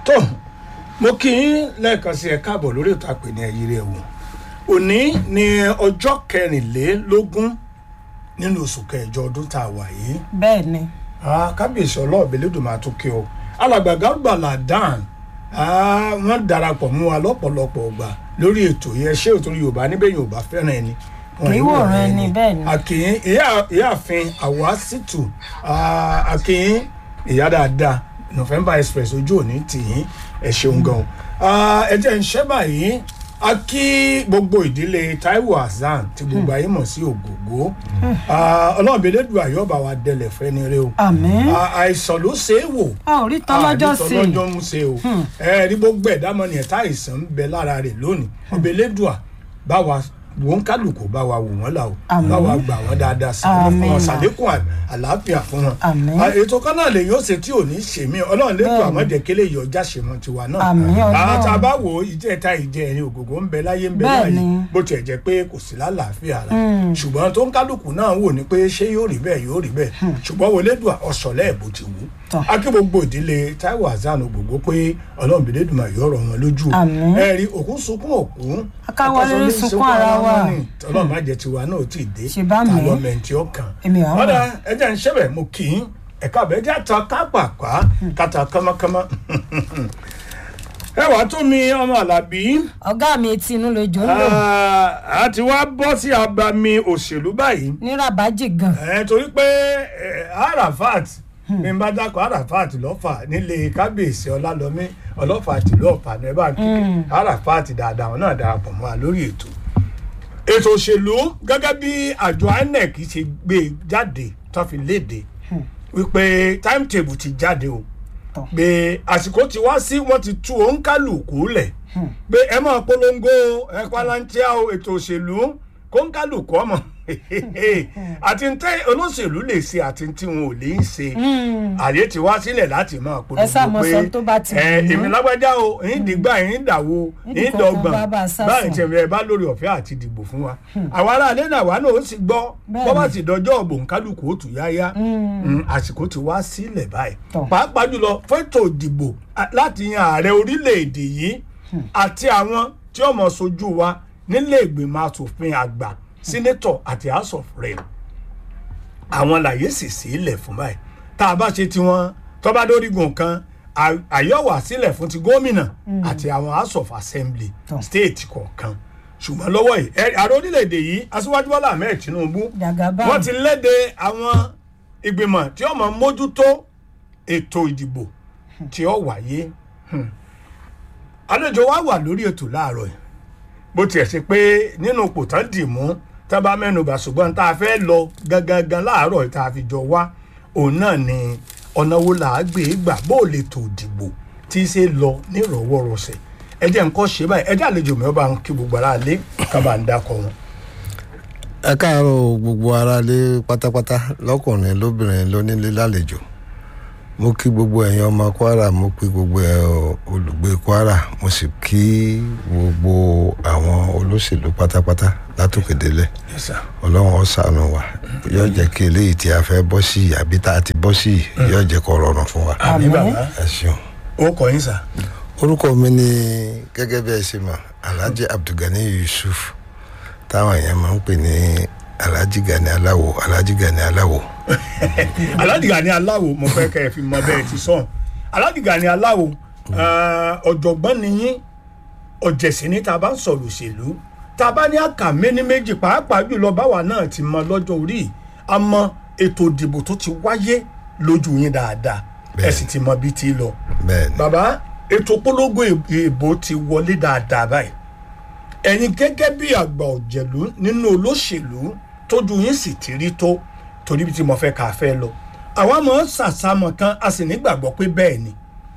tó mo kí yín lẹ́ẹ̀kan sí ẹ káàbọ̀ lórí ètò àpè ní ẹ̀yìn rẹ̀ wò òní ni ọjọ́ kẹrìnlélógún nínú oṣù kẹjọ ọdún tá a wà yìí bẹ́ẹ̀ ni Ah, kábíyèsí ọlọ́ọ̀bẹ lẹ́dùnmáà tó kí o alàgbàgà gbàlà dan ah, wọ́n darapọ̀ mú wa lọ́pọ̀lọpọ̀ ọgbà lórí ètò yẹn ṣé òtún yorùbá níbẹ̀ yorùbá fẹ́ràn ẹni wọn Kì í yìí wọ̀ràn wòran ẹni, bẹ́ẹ̀ ni. àkìyín ìyá- ìyáàfin àwásítù ah, àkìyín ìyá dáadáa november express ojú òní tìyín ẹ ṣeun gan Ah, ẹ jẹ́ ń ṣẹ́ báyìí a kí gbogbo ìdílé taiwo hasan tí gbogbo ayé mọ̀ sí ògògó ọlọ́ọ̀bẹ lẹ́dùn àyọ̀bà wa dẹlẹ̀ fẹ́ni rẹ o àmín À- àìsàn ló ṣe é wò a ò rí tán lọ́jọ́ sí i lọ́jọ́ ń ṣe o ẹ rí gbogbo ẹ̀dá mọ́ni ẹ̀ta àìsàn ń bẹ lára rẹ̀ lónìí ọbẹ̀ lẹ́dùà bá wa wọ́n kálukú bá wa wò wọ́n là o Àmín. bá wa gbà wọ́n dáadáa sàánú fún wọn Àmín. sàlékún à- àlàáfíà fún wọn. Àmín. À, ètò kan náà lè yóò ṣe tí ò ní ṣe mí ọlọ́run lẹ́dùn Bẹ́ẹ̀ni. àmọ́jẹ̀kẹ́lẹ́ yìí ọjà ṣe wọn tiwa náà. Àmín, Ọlọ́run. àtà bá wò ó ìjẹ́ ẹ̀ta ìjẹ́ ẹ̀rin ògògó ń bẹ láyé ń bẹ Bẹ́ẹ̀ni. láyé bó tiẹ̀ jẹ́ pé kò sí lálàáfíà rà ṣùgbọ́n tó ń kálukú náà wò ní pé ṣé yóò rí bẹ́ẹ̀ yóò rí bẹ́ẹ̀ ṣùgbọ́n wọlé dùn ọ̀sọ̀lẹ̀ ẹ̀ bó ti wù Tọ́. akí gbogbo ìdílé Táíwò Hasan gbogbo pé ọlọ́run bìdé dùn àyọ̀ ọ̀rọ̀ wọn lójú Àmín. ẹ rí òkú sunkún òkú Akáwọlé akọ́sọ́lé sunkún ara wa. wọn ni. ọlọ́run má jẹ́ tiwa náà ò tí ì dé Ṣe bá mi. tàlọ́ mẹ́ntì ọkàn Èmi àwọn ọ̀dà mọ̀. ẹja ń ṣẹ́bẹ̀ mo kì í ẹ̀ka àbẹ́jà ta kápákpá kàtà kámákámá ẹ wàá tún mi ọmọ àlàbí ọ̀gá mi etí inú lójó ń lò a ti wá bọ́ sí abami òṣèlú báyìí ní rabaji gan ẹ torí pé ẹ, arafat ní n bá dákọ̀ arafat lọ́fà nílé kábíyèsí ọlálọ́mí ọlọ́fà tìlú ọ̀fà ní ẹ bá kí arafat dáadáa àwọn náà darapọ̀ mọ́ wa lórí ètò ètò òṣèlú gẹ́gẹ́ bí àjọ inec ṣe gbé e jáde tó fi léde wípé timetable ti jáde o Tọ́. pé àsìkò ti wá sí wọ́n ti tú òǹkálùkù lẹ̀ pé ẹ máa polongo ẹ palantia o ètò òṣèlú kóńkálùkù ọmọ àti ntẹ olóṣèlú lè ṣe àti tí wọn ò lè ń ṣe àyè ti wá sílẹ̀ láti máa polongo Ẹ sá mọ sọ tó bá ti ẹ wù yín. èmi lágbájá o èyí dìgbà èyí dàwó Nídìí èyí kankan dọgbọ̀n bá bá a sá báyìí sùn. tẹ̀lé ẹ bá lórí ọ̀fẹ́ àti dìbò fún wa àwọn aráalé náà wà náà ó sì gbọ́ Bẹ́ẹ̀ni. bọ́ bá sì dọjọ́ ọ̀gbọ̀n kálukú ó tù yáyá Mm, àsìkò ti wá sílẹ̀ báyìí Tọ́. pàápàá jùlọ fẹ́tò ìdìbò a- láti yan ààrẹ orílẹ̀-èdè yìí àti àwọn tí ó mọ̀ sojú wa nílé ìgbìmọ̀ asòfin àgbà sínétọ̀ àti house of rep àwọn làyè sì sílẹ̀ fún báyìí tá a bá ṣe tiwọn tó bá dórígun kan à- àyọ̀wà sílẹ̀ fún ti gómìnà àti àwọn house of assembly Tọ́. state kọ̀ọ̀kan ṣùgbọ́n lọ́wọ́ yìí ẹ- ààrẹ orílẹ̀-èdè yìí aṣíwájú bọ́lá ahmed tinubu Jagaban. wọ́n ti léde àwọn ìgbìmọ̀ tí ó máa mójútó ètò ìdìbò tí ó wáyé Hmm. àlejò wa wà lórí ètò láàárọ̀ yìí bó tiẹ̀ ṣe pé nínú ipò tán dì mú tá a bá mẹ́nubà ṣùgbọ́n tá a fẹ́ lọ gangan láàárọ̀ yìí tá a fi jọ wá òun náà ni ọ̀nà wo là á gbé gbà bó o lè tò dìbò tí í ṣe lọ nírọ̀wọ́rọ̀sẹ̀ ẹ jẹ́ nǹkan ṣe báyìí ẹ jẹ́ àlejò mi ó bá ń kí gbogbo ara lé ká bá ń dákọ̀ wọn. ẹ káàárọ̀ gbogbo aráalé pátápátá lọ́kùnrin lóbìnrin lónílé lálejò mo kí gbogbo ẹ̀yin ọmọ kwara mo kí gbogbo ẹ olùgbé kwara mo sì kí gbogbo àwọn olóṣèlú pátápátá látòkè délẹ̀ Yes, sir. ọlọ́run ó ṣàánú wa yóò jẹ́ kí eléyìí tí a fẹ́ bọ́ sí yìí àbí tá a ti bọ́ sí yìí yóò jẹ́ kó rọrùn fún wa àmì Àmín. bàbá ẹ ṣeun. ó kọ yín sà. orúkọ mi ni gẹ́gẹ́ bí ẹ ṣe mọ̀ alhaji abdulgani yusuf táwọn èèyàn máa ń pè ní alhaji gani aláwo alhaji gani aláwo aládìgà ni aláwo mo fẹ́ kẹ́ ẹ fi mọ bẹ́ẹ̀ ti sọ̀n aládìgà ni aláwo eh, ọ̀jọ̀gbọ́n ni yín ọ̀jẹ̀sìn ní tá a bá ń sọ̀rọ̀ òṣèlú tá a bá ní àkà méní méjì pàápàá jùlọ báwa náà ti mọ lọ́jọ́ orí yìí, a mọ ètò ìdìbò tó ti wáyé lójú yín dáadáa ẹ Bẹ́ẹ̀ni. sì ti mọ bí ti lọ bẹ́ẹ̀ ni bàbá ètò polongo ìbò ti wọlé dáadáa báyìí ẹ̀yin gẹ́gẹ́ bí àgbà òjẹ̀lú nínú olóṣèlú tójú yín sì ti rí tó torí bí tí mo fẹ́ kà fẹ́ lọ àwa mọ̀ ń sàsámọ̀ kan a sì nígbàgbọ́ pé bẹ́ẹ̀ ni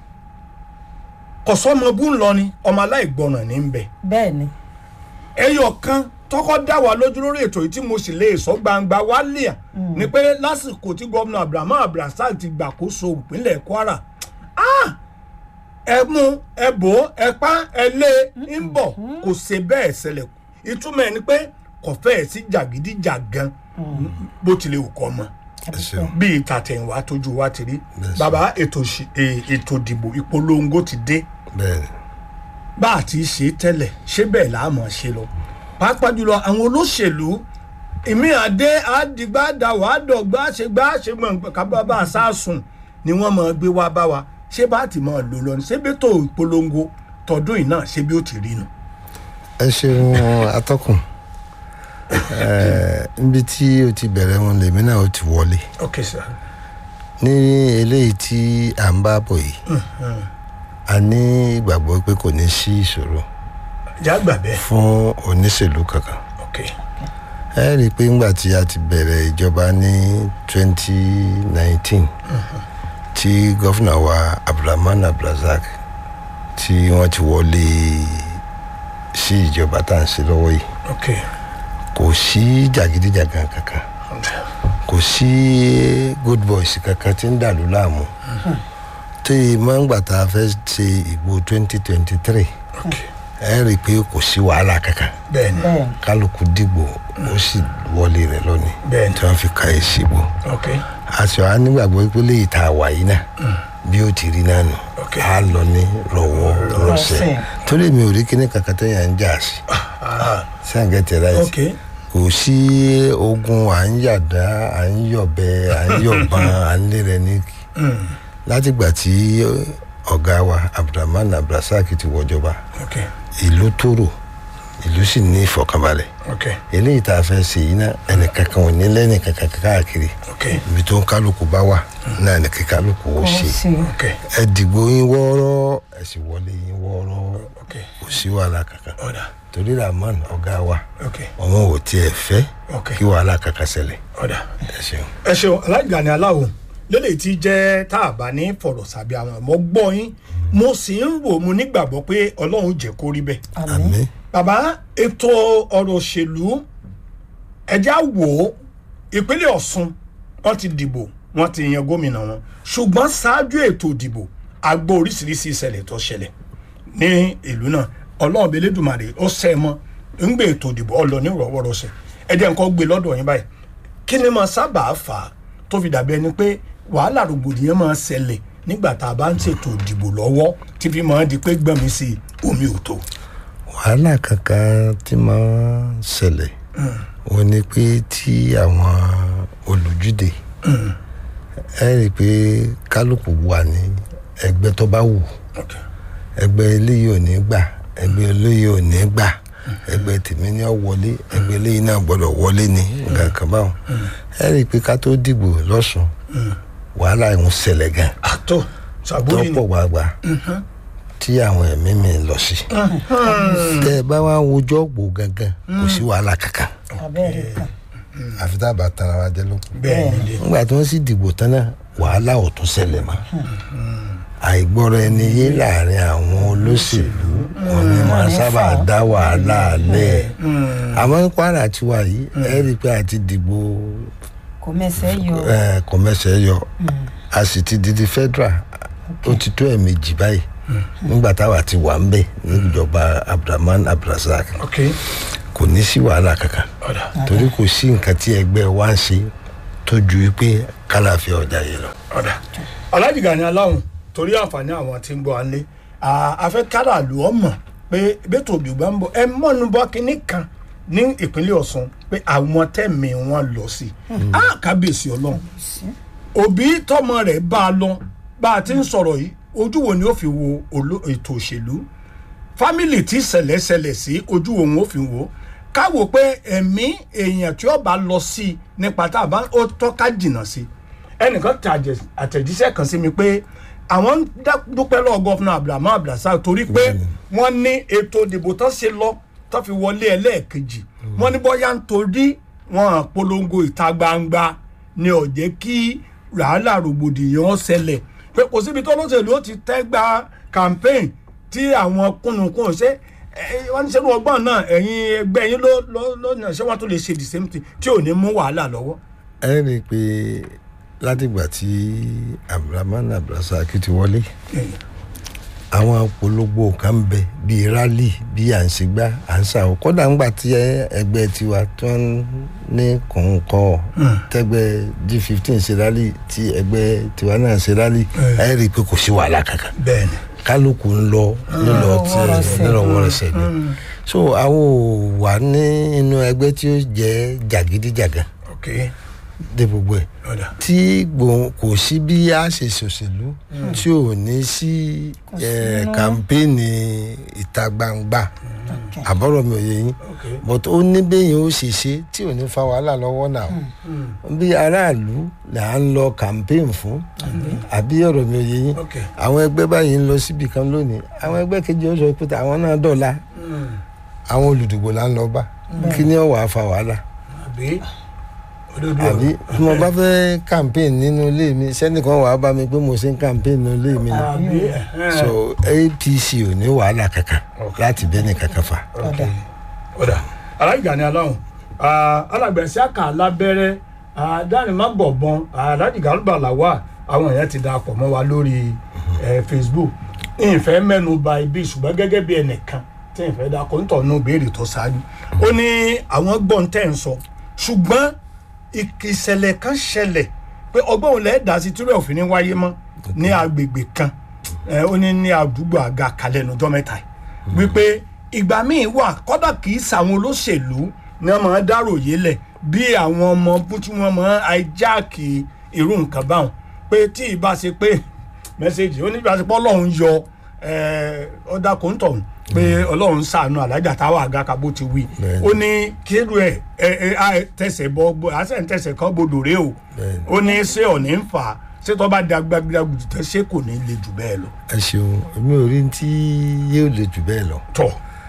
kọ̀sọ́mọ bú ń lọ ni ọmọ aláìgbọràn ní ń bẹ bẹ́ẹ̀ ni ẹyọ kan tọkọ dá wa lójú lórí ètò yìí tí mo sì lè sọ gbangba wálé à ni pé lásìkò tí gómìnà abrahamu abdulrasaq ti gbàkóso ìpínlẹ̀ kwara ah, ẹ mú ẹ bò ó ẹ pa ẹ lé ń bọ̀ kò ṣe bẹ́ẹ̀ ṣẹlẹ̀ ìtumọ̀ ẹ̀ ni pé kò fẹ́ẹ̀ sí jàgídíjàgan bó tilẹ̀ wù kọ́ mọ́ ẹ ṣeun bí ìtàtẹ̀yìnwá tójú wa ti rí Bẹ́ẹ̀ bàbá ètò òṣì- eh, ètò ìdìbò ìpolongo ti dé bẹ́ẹ̀ ni bá a ti ṣe tẹ́lẹ̀ ṣé bẹ́ẹ̀ là á mọ̀ ṣe lọ pàápàá jùlọ àwọn olóṣèlú ìmí àdé àdìgbà dàwọ̀ àdọ̀gbà ṣègbà ṣègbọ̀n kábà bá a sásùn ni wọ́n mọ̀ gbé wá bá wa ṣé bá a ti mọ̀ lò lọ ní ṣé bí tó ìpolongo tọdún yìí náà ṣé bí ó ti rí nu. ẹ ṣeun atọ́kùn Ẹ, níbi tí o ti bẹ̀rẹ̀ wọn lèmi náà ó ti wọlé ok sir. ní eléyìí tí à ń bá bọ̀ yìí a ní ìgbàgbọ́ pé kò ní sí ìṣòro ìjà gbà bẹ́ẹ̀ fún oníṣèlú kankan ok ẹ rí i pé ńgbà tí a ti bẹ̀rẹ̀ ìjọba ní 2019 tí gọ́fìnà wa abdulrahman abdulrasaq tí wọ́n ti wọlé sí ìjọba tá à ń ṣe lọ́wọ́ yìí ok kò sí jàgídíjàgan kankan kò sí good boys kankan tí ń dàlú láàmú tí mọ́ngbà tá a fẹ́ ṣe ìbò 2023 ok ẹ rí i pé kò sí wàhálà kankan bẹ́ẹ̀ ni bẹ́ẹ̀ kálukú dìgbò ó sì wọlé rẹ̀ lónìí Bẹ́ẹ̀ni. tí wọ́n fi ka èsì bò ok àṣọ á nígbàgbọ́ pé léyìí tá a wà yìí náà bí ó ti rí náà nù Ok. á lọ ní rọwọ́ rọsẹ̀ Rọsẹ̀. torí mi ò rí kíní kankan tó yàn ń jà sí ah sáǹgẹ̀tì ráìtì ok kò sí ogun à ń yàdá à ń yọ̀bẹ à ń yọ̀bọ̀n à ń lé rẹ ní látìgbà tí ọ̀gá wa abdulrahman abdulrasaq ti wọjọba ok ìlú tóró ìlú sì ní ìfọ̀kànbalẹ̀ ok eléyìí tá a fẹ́ ṣe yìí náà ẹnìkankan ò ní lẹ́nì kankan káàkiri ok ibi tó ń kálukú bá wà náà ní kí kálukú ó ó ṣe ṣe ok ẹ dìgbò yín wọ́ọ́rọ́ ẹ sì wọlé yín wọ́ọ́rọ́ ok kò sí wàhálà kankan ọ̀dà torí rahman ọ̀gá wa ok ọmọ ò tiẹ̀ fẹ́ ok kí wàhálà kankan ṣẹlẹ̀ ọ̀dà. ẹ ṣeun. ẹ ṣeun alága ni aláwo lélẹ̀ tí jẹ́ tá a bá ní fọ̀rọ̀ sábẹ́ àwọn ọmọ gbọ́ yín mo sì ń rò mo nígbàgbọ́ pé ọlọ́run jẹ́ kó rí bẹ́ẹ̀. àmín àmín bàbá ètò ọ̀rọ̀ òṣèlú ẹ̀já wò ó ìpínlẹ̀ ọ̀ṣun wọ́n ti dìbò wọ́n ti yan gómìnà wọn ṣùgbọ́n ṣáájú ètò ìdìbò a gbọ́ oríṣiríṣi ìṣẹ̀lẹ̀ tó ṣẹlẹ̀ ní ìlú náà ọlọ́run bíi elédùnmarè ó ṣẹ́ ẹ mọ́ ń gbé ètò ìdìbò ọlọ́ ní ìrọ̀wọ́rọ̀ṣẹ̀ ẹ̀jẹ̀ nǹkan gbé lọ́dọ̀ yín báyìí kí ni máa sábà fà á tó fi dàbí ẹni pé wàhálà rògbòdìyàn máa ṣẹlẹ̀ nígbà tá a bá ń ṣètò ìdìbò lọ́wọ́ tí fi máa di pé gbẹ̀mí sí i, omi ò tó. wàhálà kankan tí máa ń ṣẹlẹ̀ wọ́n ní pé tí àwọn olùjúde ẹ rí i pé kálukú wà ní ẹgbẹ́ tó bá wù Okay. ẹgbẹ́ eléyìí ò ní gbà ẹgbẹ́ eléyìí ò ní gbà ẹgbẹ́ tèmi ní ọ wọlé ẹgbẹ́ eléyìí náà gbọ́dọ̀ wọlé ní nǹkan kan báwọn ẹ rí i pé ká tó dìbò lọ́sùn wàhálà ń ṣẹlẹ̀ gan àtọ sàbúrì ni tọ́pọ̀ gbàgbà tí àwọn ẹ̀mí mi lọ sí tẹ́ ẹ bá wá wojọ́ gbò gangan kò sí wàhálà kankan abẹ́rẹ́ kan àfi tá a bá tara wa jẹ lóko bẹ́ẹ̀ ni lè nígbà tí wọ́n sì dìbò tán náà wàhálà ò tún ṣẹlẹ̀ mọ́ àìgbọ́ra ẹni yé láàrin àwọn olóṣèlú wọn ni máa sábà dá wàhálà lẹ̀ àmọ́ ní kwara tiwa yìí ẹ rí i pé a ti dìbò kò mẹsẹ̀ yọ eh, kọ̀mẹ́sẹ̀ yọ a sì ti di di federal ó ti tó ẹ̀ẹ̀mejì báyìí nígbà táwa ti wà ń bẹ̀ níjọba abdulrahman abdulrasaq ok kò ní sí wàhálà kankan ọ̀dà torí kò sí nǹkan tí ẹgbẹ́ wa ń ṣe tó ju pé kálàfin ọjà yìí lọ. ọ̀dà Alhaji Gani Aláwùn torí àǹfààní àwọn tí ń gbọ́ alẹ́ afẹ́ káràlú ọmọ pé bẹ́tò òbígbà ń bọ̀ ẹ mọ́nu bọ́ kínní kan ní ìpínlẹ̀ Ọ̀ṣun pé àwọn tẹ̀mí wọn lọ sí i á kábíyèsí ọlọ́run òbí tọmọ rẹ̀ bá a lọ bá a ti ń sọ̀rọ̀ yìí ojú wo ni ó fi wo olo- ètò òṣèlú fámìlì tí ṣẹlẹ̀ ṣẹlẹ̀ sí ojú wo wọn ó fi wò ó káwò pé ẹ̀mí èèyàn tí ó bá lọ sí i nípa tá a bá ó tọ́ka jìnnà sí i ẹnìkan tẹ àjẹ- àtẹ̀jíṣẹ́ kan sí mi pé àwọn ń dá- dúpẹ́ lọ́wọ́ gọ́fúnà abdulhamid abdulrasaq torí pé wọ́n ní ètò ìdìbò tó ṣe lọ tó fi wọlé ẹlẹ́ẹ̀kejì wọ́n ní bóyá nítorí wọn polongo ìta gbangba ni ó jẹ́ kí wàhálà rògbòdìyàn ṣẹlẹ̀ pé kò síbi tó lóṣèlú ó ti tẹ́ gba campaign tí àwọn kùnùkùn ṣe ẹ, wọ́n ní sẹ́nu ọgbọ́n náà ẹ̀yin ẹgbẹ́ yín ló ló ló náà ṣé wọ́n tún lè ṣe the same thing tí ò ní mú wàhálà lọ́wọ́. ẹ rí i pé látìgbà tí abdulrahman abdulrasaq ti wọlé àwọn polówó kan ń bẹ bíi rally bíi à ń ṣègbà à ń ṣàwọ kódà ńgbà tí ẹ- ẹgbẹ́ tiwa tó ń ní kọ̀ǹkọ̀ tẹ́gbẹ́ g fifteen ṣe rally tí ẹgbẹ́ tiwa náà ṣe rally ẹ rí i pé kò sí wàhálà kankan bẹ́ẹ̀ ni kálukú ń lọ nílọ tí Nírọ̀wọ́rọ̀sẹ̀. nírọ̀wọ́rọ̀sẹ̀ ni so àwọn ò wà ní inú ẹgbẹ́ tí ó jẹ́ jàgídíjàgan ok dé gbogbo ẹ̀ ọ̀dà tí gbòǹ kò sí bí a ṣe ṣòṣèlú tí ò ní sí Kò sí eh, inú. kàmpéènì ìta gbangba àbọ̀rọ̀ mi ò yé yín ok but ó ní bẹ́yìn ó ṣe ṣe tí ò ní fa wàhálà lọ́wọ́ náà bí aráàlú là ń lọ kàmpéèn fún àbí ọ̀rọ̀ mi ò yé yín ok àwọn ẹgbẹ́ báyìí ń lọ síbi kan lónìí àwọn ẹgbẹ́ kejì ó sọ pé àwọn náà dọ̀la àwọn olùdìbò là ń lọ bá kí ni ó wàá fa wàhálà àbí òdodo àbí tí mo bá fẹ́ campaign nínú ilé mi sẹ́nìkan wàá bá mi pé mo ṣe ń campaign nínú ilé mi náà àbí ẹ̀hẹ́n. so apc ò ní wàhálà kankan Ok. láti bẹ́ẹ̀ ni kankan fa. ok ọ̀dà aláìgbà ni aláhùn alágbèsí àkà lábẹ́rẹ́ dánimá-gbọ̀bọ̀n aláàjì gàlúbà làwà àwọn èèyàn ti darapọ̀ mọ́ wa lórí eh, facebook ìfẹ́ mẹ́nu ba ibi ṣùgbọ́n gẹ́gẹ́ bí ẹnìkan tí ìfẹ́ dakọ̀ ń tọ̀nù béèrè tó ṣáájú ó ní àwọn gbọ́n tẹ̀ ń sọ ṣùgbọ́n ìṣẹ̀lẹ̀ kan ṣẹlẹ̀ pé ọgbọ́n òun lẹ́ẹ̀dá sí tírẹ̀ òfin ní wáyé mọ́ ní agbègbè kan ẹ, ó ní ní àdúgbò àga kalẹ̀ nùjọ́ mẹ́ta yìí wípé ìgbà míì wà kọ́dà kì í sàwọn olóṣèlú ní wọ́n máa dárò yélẹ̀ bí àwọn ọmọ bú tí wọ́n máa àìjáàkì irú nǹkan báwọn pé tí ì bá ṣe pé mẹ́sẹ̀gì ó ní bí a ṣe pọ́ ọlọ́run yọ ọ̀dà kòńtọ̀hún pé ọlọ́run ṣàánú alájà táwọn àga kabo ti wí Bẹ́ẹ̀ni. ó ní kéru ẹ̀ ẹ̀ ẹ̀ á tẹ̀sẹ̀ bọ́ bọ́ àṣẹ ń tẹ̀sẹ̀ kan gbọdọ̀ rẹ o Bẹ́ẹ̀ni. ó ní ṣé ọ̀ní ń fà á ṣé tó bá di agbágbágbùtù tẹ́ ṣé kò ní le jù bẹ́ẹ̀ lọ. ẹ ṣeun èmi ò rí tí yóò lè jù bẹ́ẹ̀ lọ. tọ́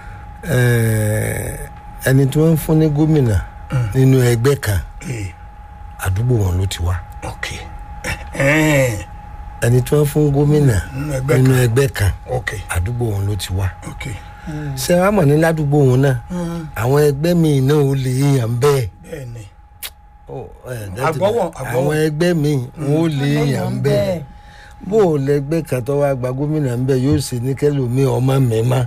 Eh, ẹni tí wọ́n ń fún ní gómìnà nínú ẹgbẹ́ kan ee àdúgbò wọn ló ti wá ok ẹ̀ẹ́n ẹni tí wọ́n fún gómìnà nínú ẹgbẹ́ nínú kan ẹgbẹ́ kan ok àdúgbò wọn ló ti wá. ok ṣé wàá mọ̀ ní ládùúgbò wọn náà àwọn ẹgbẹ́ míì náà ò lè yàn bẹ́ẹ̀. bẹ́ẹ̀ ni Oh, eh, that- Àgbọ́wọ̀, àgbọ́wọ̀. àwọn ẹgbẹ́ míì wọn ò lè yàn bẹ́ẹ̀ bó o lẹgbẹ́ kan tó wá gba gómìnà ń bẹ̀ yóò ṣe ní kẹlòmíì ọmọ mi má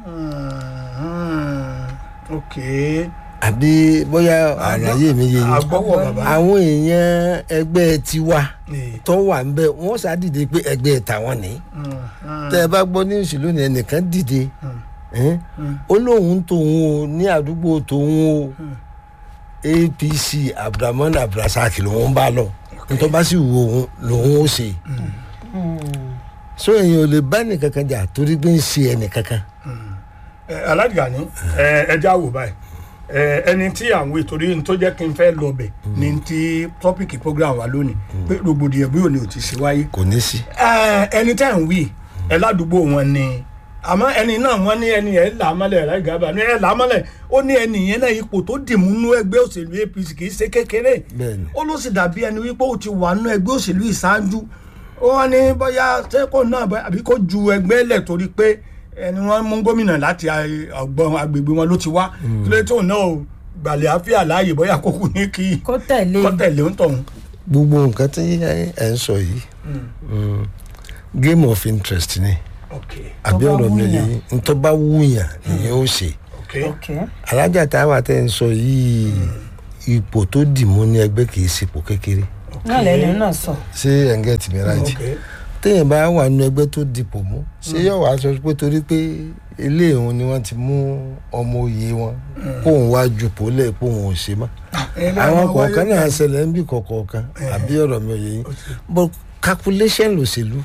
ok àbí bóyá àlàyé mi yé yín agbọ́wọ̀ bàbá àwọn èèyàn ẹgbẹ́ tiwa Ee. tó wà ń bẹ wọ́n ṣàdìde pé ẹgbẹ́ tàwọn ní tẹ́ ẹ bá gbọ́ ní ìṣèlú ni ẹnìkan dìde ẹ́n, ó lóun tòun o ní àdúgbò tòun o apc abdulrahman abdulrasaq lòun bá lọ nítorí bá sì wù òun lòun ó ṣe so èèyàn ò lè bá ẹnìkankan jà torí pé ń ṣe ẹnìkankan alájà ní ẹja wò báyìí ẹ, ẹni tí àwọn ìtòrí ní tó jẹ́ kí n fẹ́ lọ bẹ̀ ní ti tọ́pìkì program wa lónìí pé rògbòdìyàn bí òní ò ti ṣe wáyé kò ní sí. Ẹ, ẹni tẹ́ ń wí ẹ ládùúgbò wọn ni àmọ́ ẹni náà wọ́n ní ẹni ẹ̀ là á mọ́lẹ̀ láì gábà ní ẹ̀ là á mọ́lẹ̀ ó ní ẹni yẹn náà ipò tó dì mú nú ẹgbẹ́ òṣèlú apc kì í ṣe kékeré Bẹ́ẹ̀ni. ó ló sì dàbí ẹni wípé ó ti wà nú ẹgbẹ́ òṣèlú ìṣáájú ó wọ́n ní bóyá sẹ́kọ̀ọ́ náà bá- àbí kó ju ẹgbẹ́ lẹ̀ torí pé ẹni wọ́n mú gómìnà láti ọgbọ́n agbègbè wọn ló ti wá kí ló tó náà ò gbàlẹ̀ àfíà láàyè bóyá kókó ní kí kó tẹ̀lé kọ́ tẹ̀lé ń tọ̀hún. gbogbo nǹkan tí ẹ ń sọ yìí mm, game of interest ni ok àbí Tó bá ọ̀rọ̀ mi wúyàn. yìí ntọ́ bá wúyàn nìyẹn ó ṣe ok ok alájà táwa tẹ́ ń sọ yìí ipò tó dì mú ní ẹgbẹ́ kì í ṣepò kékeré náà lẹ́nu náà sọ ṣé ẹ̀ ń gẹ̀tì mi rájì ok téèyàn bá wà nínú ẹgbẹ́ tó dipò mú ṣé yóò wá sọ pé torí pé ilé ìhun ni wọ́n ti mú ọmọ òye wọn kóun wá ju pòlẹ̀ kóun ò ṣe mọ́ àwọn kọ̀ọ̀kan náà ṣẹlẹ̀ ń bí kọ̀ọ̀kan àbí ọ̀rọ̀ mi ò yẹ yín but calculation lòṣèlú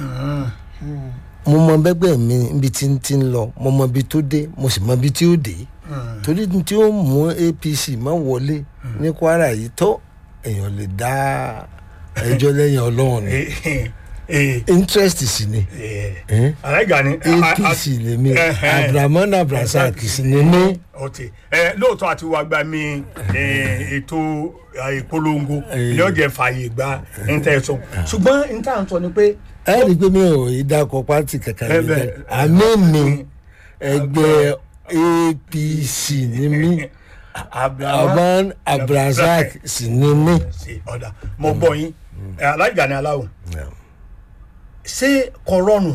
mo mọ bẹ́gbẹ́ mi níbi tí ń ti ń lọ mo mọ ibi tó dé mo sì mọ ibi tí ó dé torí tí ó mú apc má wọlé ní kwara yìí tó èèyàn lè dá ẹjọ́ lẹ́yìn ọlọ́run ni interest sì ni Eh? aláìga ni apc lèmi abdulrahman abdulrasaq sì ni mí ọtí ẹ lóòótọ́ àti wàá gba mi eh, ètò eh, ìpolongo Eh. ilé ọ̀jẹ̀ fààyè gba intanet ṣùgbọ́n intanet sọ ni pé ẹ rí i pé mi ò ìdákọ̀ pátì kankan Eh, mi bẹ́ẹ̀. bẹ́ẹ̀ àmì mi ẹgbẹ́ apc ni mí abdulrahman abdulrasaq sì ni mí. sí ọ̀dà mo gbọ́ yín Eh, aláìga ni aláwọ̀ ṣé kò rọrùn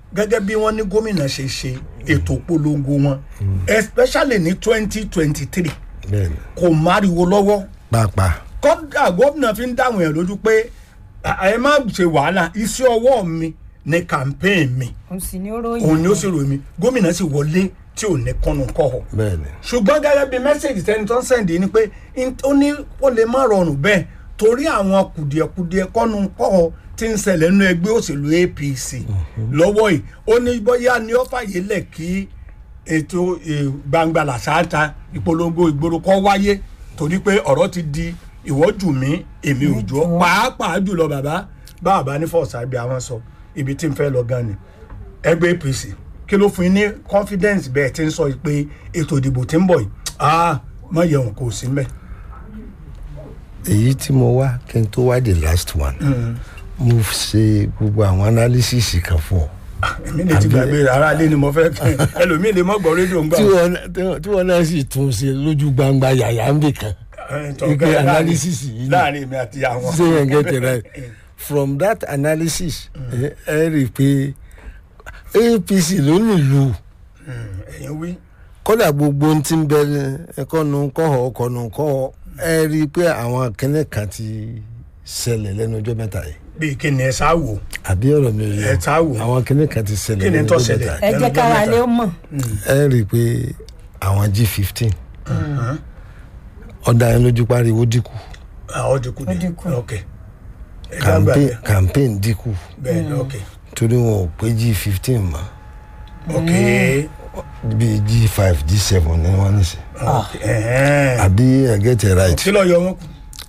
gẹ́gẹ́ bí wọ́n ní gómìnà ṣe ṣe ètò polongo wọn especially ní twenty twenty three bẹ́ẹ̀ni kò máriwo lọ́wọ́ pàápàá kọ́dà gómìnà fi ń dáhùn ẹ̀ lójú pé ẹ má ṣe wàhálà iṣẹ́ ọwọ́ mi ní campaign mi òun sì ni ó ròyìn òun ni ó sì rò mí gómìnà sì wọlé tí ò ní kọ́nu kọ́họ̀ bẹ́ẹ̀ni ṣùgbọ́n gẹ́gẹ́ bí mẹ́sẹ̀gì tẹni tó ń sẹ̀ǹdì ni pé in- ó ní ó lè má rọrùn bẹ́ẹ̀ torí àwọn kùdìẹ̀kudiẹ kọ́nu kọ́họ̀ tí ń ṣẹlẹ̀ nínú ẹgbẹ́ òṣèlú apc lọ́wọ́ yìí ó ní bóyá ni ó fàyè lẹ̀ kí ètò eh, gbangba làṣááta ìpolongo ìgboro kọ́ wáyé torí pé ọ̀rọ̀ ti di ìwọ́jù mi èmi ò jọ pàápàá jùlọ bàbá bàbá ní fọ̀ọ̀sà ibi àwọn sọ ibi tí ń fẹ́ lọ gan ni ẹgbẹ́ apc kí ló fún yín ní confidence bẹ́ẹ̀ tí ń sọ pé ètò ìdìbò tí ń bọ̀ yìí ah má yẹun kò sí mbẹ́. èyí tí mo wá kí n tó wá the last one mo ṣe gbogbo àwọn analysis kan fún ọ èmi lè ti gbàgbé ara lé ni mo fẹ́ kí ẹlòmíì lè mọ́ gbọ́ rédíò ń gbà. tí wọn tí wọn náà sì tún ṣe lójú gbangba yàyà ń bì kan Eh, tọ́, ike láàrin- analysis yìí ni. láàrin èmi àti àwọn. say and get it right from that analysis ẹ ẹ rí i pé apc ló nílùú ẹ̀yin wí. kódà gbogbo ohun tí ń bẹ ẹkọnu kọhọ ọkọnu kọhọ ẹ rí i pé àwọn kẹ́nẹ́ kan ti ṣẹlẹ̀ lẹ́nu ọjọ́ mẹ́ta yìí bíi kí ni ẹ sá wò àbí ọ̀rọ̀ mi ò yẹ Ẹ ta wò. àwọn kẹ́nẹ́ kan ti ṣẹlẹ̀ kí ni lẹ́nu tó ọjọ́ ṣẹlẹ̀. mẹ́ta yìí ẹ jẹ́ kára lé ó mọ̀ ẹ rí i pé àwọn g fifteen ọ̀dà yẹn lójú pariwo dínkù àwọn dínkù Ó ni dínkù. ok ẹ já gbà campaign bẹ́ẹ̀ campaign dínkù bẹ́ẹ̀ ni ok torí wọn ò pé g fifteen mọ́ ok bíi g five g seven ni wọ́n ní sè ok ẹ̀hẹ́n. àbí ẹ get it right. kí ló yọ wọn kù.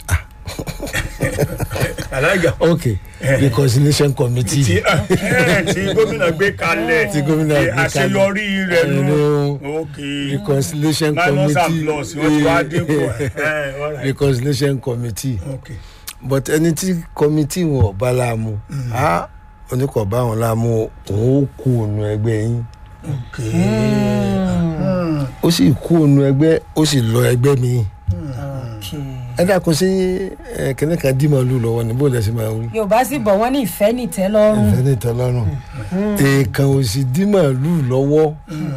alága ok reconciliation committee. tí ẹ, tí gómìnà gbé kalẹ̀ Tí gómìnà tí gbé kalẹ̀. àṣeyọrí rẹ̀ nù Ẹnu ok reconciliation minus and committee plus wọ́n ti wá dínkù ẹ̀ ẹ̀ all right. reconciliation committee ok but ẹni tí committee wọn ò bá láàmú á oníkọ̀ bá wọn láàmú òun ó kú ònú ẹgbẹ́ yín ok ó sì kú ònú ẹgbẹ́ ó sì lọ ẹgbẹ́ mi Okay. ẹ dákun sí ẹ kìnìún kan dì màálù lọ́wọ́ ní bó lẹ ṣe máa wí. yorùbá sì bọ̀ wọ́n ní ìfẹ́ nìtẹ́ lọ́rùn ìfẹ́ ní ìtọ́lọ́rùn èèkàn ò sì dì màálù lọ́wọ́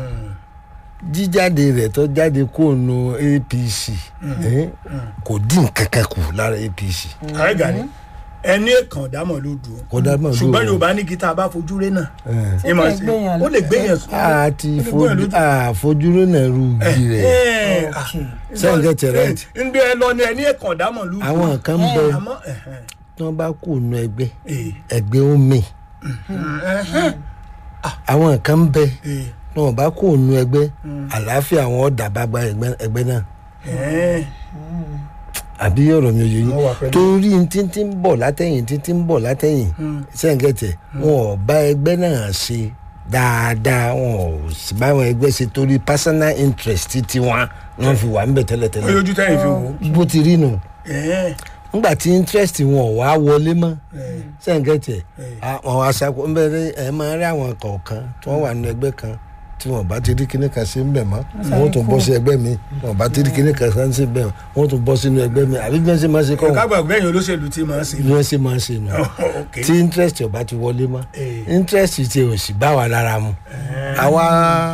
jíjáde rẹ̀ tó jáde kó nu apc eh, kò dín kankan kù lára apc àìgà ni ẹni èkán dámọ̀ ló dùn kò dá màálù ṣùgbọ́n o. yorùbá ní gita bá fojú rẹ náà Eh. ìmọ̀ lè sí gbéyàn ó lè gbéyàn sùn. àti Ó lè gbóyàn lójú. àfojúrò náà rú igi rẹ̀ Ẹ̀, ah, Okay. Sẹ́yìn get it right. ń gbé ẹ lọ ní ẹni èkán dámọ̀ ló dùn. àwọn kan ń bẹ àmọ́ ẹ̀hẹ́n, tí wọ́n bá kó nu ẹgbẹ́ eh, ẹgbẹ́ ó mì ẹ̀hẹ́n, àwọn kan ń bẹ eh, tí wọ́n bá kó nu ẹgbẹ́ àlàáfíà àwọn ọ̀dà bá gba ẹgbẹ́ ẹgbẹ́ náà ẹ̀hẹ́n. àbí ọ̀rọ̀ mi ò yẹ Wọ́n wà yín pẹ̀lú. torí títí ń bọ̀ látẹ̀yìn títí ń bọ̀ látẹ̀yìn sẹ́ǹkẹ̀tẹ̀ wọn ò bá ẹgbẹ́ náà ṣe dáadáa wọn ò sì bá wọn ẹgbẹ́ ṣe torí personal interest ti wọn ni wọ́n fi wà ń bẹ̀ ó tẹ́lẹ̀tẹ́lẹ̀ yọjú tẹ́yìn fi wò ó. bó ti rí nù Ẹ̀hẹ́n, nígbà tí interest wọn ò wá wọlé mọ́ eh, sẹ́ǹkẹ̀tẹ̀ Eh. àwọn aṣáko ń bẹ̀rẹ̀ ẹ̀ máa rí àwọn kọ̀ọ̀kan tí wọ́n wà nínú ẹgbẹ́ kan tí wọn bá ti rí kíní kan sí ń bẹ̀ mọ́ wọn ó tún bọ́ sí ẹgbẹ́ mi wọn bá ti rí kíní kan sí ń bẹ̀ mọ́ wọn ó tún bọ́ sínú ẹgbẹ́ mi àbí bí wọ́n ṣe máa ṣe kọ́ wọn kágbà gbẹ̀yìn olóṣèlú tí màá ṣe. bí wọ́n ṣe máa ṣe nù ok tí interest ọba ti wọlé mọ́ Eh. interest ti ò sì bá wa lára mu àwa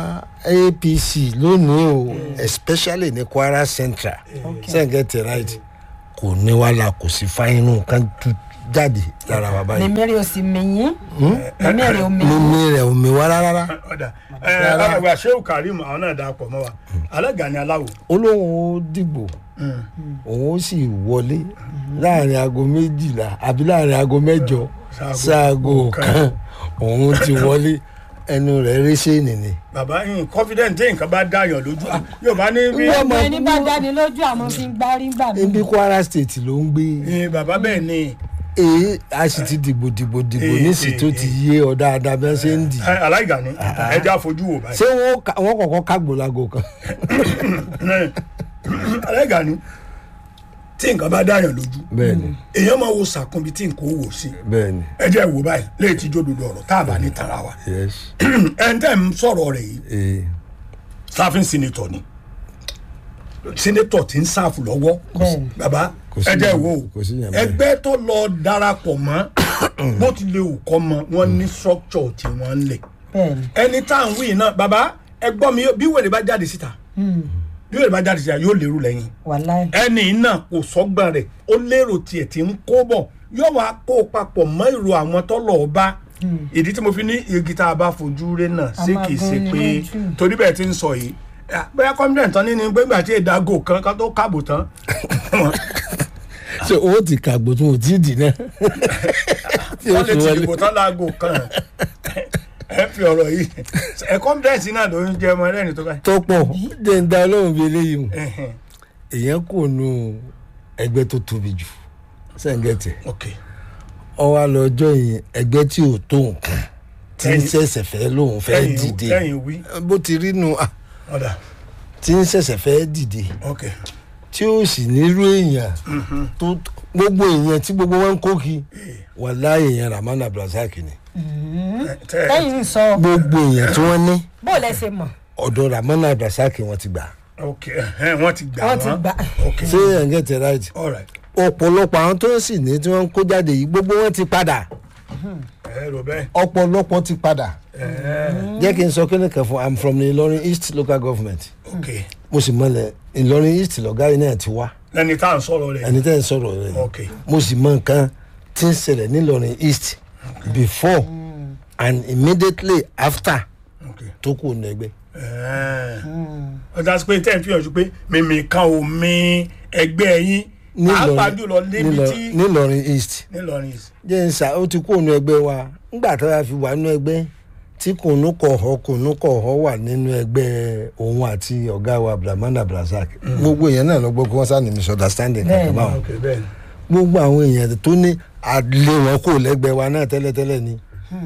apc lónìí o especially ní kwara central sẹ́ǹgẹ̀tì right kò ní wàhálà kò sí fáínù kan tú jáde lára wa báyìí mímí rẹ̀ ò sì mìyín mímí rẹ̀ ò mìyín mímí rẹ̀ ò mi wá rárá ọ̀dà ẹ̀ alàgbà sheu karim àwọn náà dà pọ̀ mọ́ wa alága ni aláwo. olóhùn ó dìbò òun ó sì wọlé láàrin aago méjìlá àbí láàrin aago mẹ́jọ Sáago sáago kan. kan òun ti wọlé ẹnu rẹ̀ réṣẹ́ nìní. bàbá yín confident tí nǹkan bá dáyàn lójú yóò bá ní bí Wọ́n ọmọ ẹni bá dáni lójú àmọ́ fi ń gbárí gbà mí ibi kwara state ló ń gbé Eh, bàbá bẹ́ẹ̀ ni èyí a sì ti dìbò dìbò dìbò Eh, nísìsiyìí tó eh, ti yé ọ dáadáa bí wọ́n ṣe ń dì í. Eh, aláìga ni ẹja fojú wò báyìí. ṣé wọ́n ka- wọ́n kọ̀ọ̀kan kágbó lago kan. aláìga ni tí nǹkan bá dáyàn lójú bẹ́ẹ̀ni èèyàn máa wo sàkúnbi tí nǹkan ó wò sí bẹ́ẹ̀ni ẹ jẹ́ wò báyìí léyìí tí jódodo ọ̀rọ̀ tá a bá ní tara wa yes ẹ̀ ń tẹ́ ń sọ̀rọ̀ rẹ̀ yìí ee sáfin sinitọ ni sinitọ ti ń sáfù lọ́wọ́ Bẹ́ẹ̀ni. baba Kò sí ẹ jẹ́ yẹn- wo kò sí yẹn bẹ́ẹ̀. ẹgbẹ́ tó lọ darapọ̀ mọ́ bó ti lè kọ́ mọ́ wọ́n ní structure tí wọ́n ń lẹ̀ bẹ́ẹ̀ni ẹni tá à ń wí náà bàbá ẹ gbọ́ mi bí wèrè bá jáde síta bí wèrè bá jáde síta yóò lérò lẹ́yìn wàláì ẹni náà kò sọ́gbọ́n rẹ̀ ó lérò tiẹ̀ tí ń kó bọ̀ yóò wá kó o papọ̀ mọ́ ìrò àwọn tọ́lọ̀ ọba ìdí tí mo fi ní igi tá a bá fojú rẹ náà A sí máa kìí ṣe gún ni pé lójú. torí bẹ́ẹ̀ ti ń sọ yìí ah, bóyá confident tán nínú gbégbà tí ìdágò kan ká tó káàbò tán ṣé owó ti kàgbó tó o ti dì náà. tí o wọ́n lè fi ti wọlé. dìbò tán láago kan ẹ fi ọ̀rọ̀ yìí ẹ confidence náà ló ń jẹ ọmọ ẹlẹ́ni tó báyìí. tó pọ̀ jẹ́ ń da ọlọ́run bíi eléyìí o Ẹhẹn, èèyàn kò nu ẹgbẹ́ tó tóbi jù sẹ́ǹgẹ̀tì ok ọwọ́ àlọ́jọ́ yìí ẹgbẹ́ tí ò tó nǹkan tí ń Lẹ́yìn- ṣẹ̀ṣẹ̀ fẹ́ lóun fẹ́ lẹ́yìn dìde lẹ́yìn wí bó ti rí nu ah, ọ̀dà tí ń ṣẹ̀ṣẹ̀ fẹ́ dìde ok tí ó sì nírú èèyàn tó gbogbo èèyàn tí gbogbo wọn ń kó kí wàlá èèyàn Rahman Abdulrasaq ni ẹ, tẹ lẹ́yìn ń sọ gbogbo èèyàn tí wọ́n ní bó lẹ ṣe mọ̀ ọ̀dọ̀ Rahman Abdulrasaq wọn ti gbà ok ẹhẹn, wọ́n ti gbà wọ́n ti gbà ok ṣé ẹ̀ ń gẹ̀tẹ̀ right all right ọ̀pọ̀lọpọ̀ àwọn tó sì ní tí wọ́n ń kó jáde yìí gbogbo wọn ti padà ẹ rò bẹ́ẹ̀ ọ̀pọ̀lọpọ̀ ti padà ẹ jẹ́ kí n sọ kíni kan fún i'm from the Ìlọrin East local government ok mo sì mọ̀lẹ̀ Ìlọrin East lọ́gá yìí náà ti wá lẹ́ni tá à ń sọ̀rọ̀ rẹ̀ ẹni tẹ́ ń sọ̀rọ̀ rẹ̀ ni. ok mo sì mọ nǹkan tí ń ṣẹlẹ̀ nílọrin East before and immediately after ok tó kù nẹgbẹ́. ẹ ọjà sí pé tẹ́ ẹ̀ fi hàn sí pé mímì kan ò mi ẹgbẹ́ yín pàápàá jùlọ níbi tí nílọrin East nílọrin jẹ́ ń sà ó ti kú ònú ẹgbẹ́ wa ńgbà tó yà fi wà nínú ẹgbẹ́ tí kùnú kọ̀ọ̀họ́ kùnú kọ̀ọ̀họ́ wà nínú ẹgbẹ́ òun àti ọ̀gá wa Abdulrahman Abdulrasaq gbogbo èèyàn náà lọ gbọ́ kí wọ́n sá ní misunderstanding kankan Bẹ́ẹ̀ni. báwọn ok bẹ́ẹ̀ ni gbogbo àwọn èèyàn tó ní àlè wọn kò lẹ́gbẹ́ wa náà tẹ́lẹ̀tẹ́lẹ̀ ni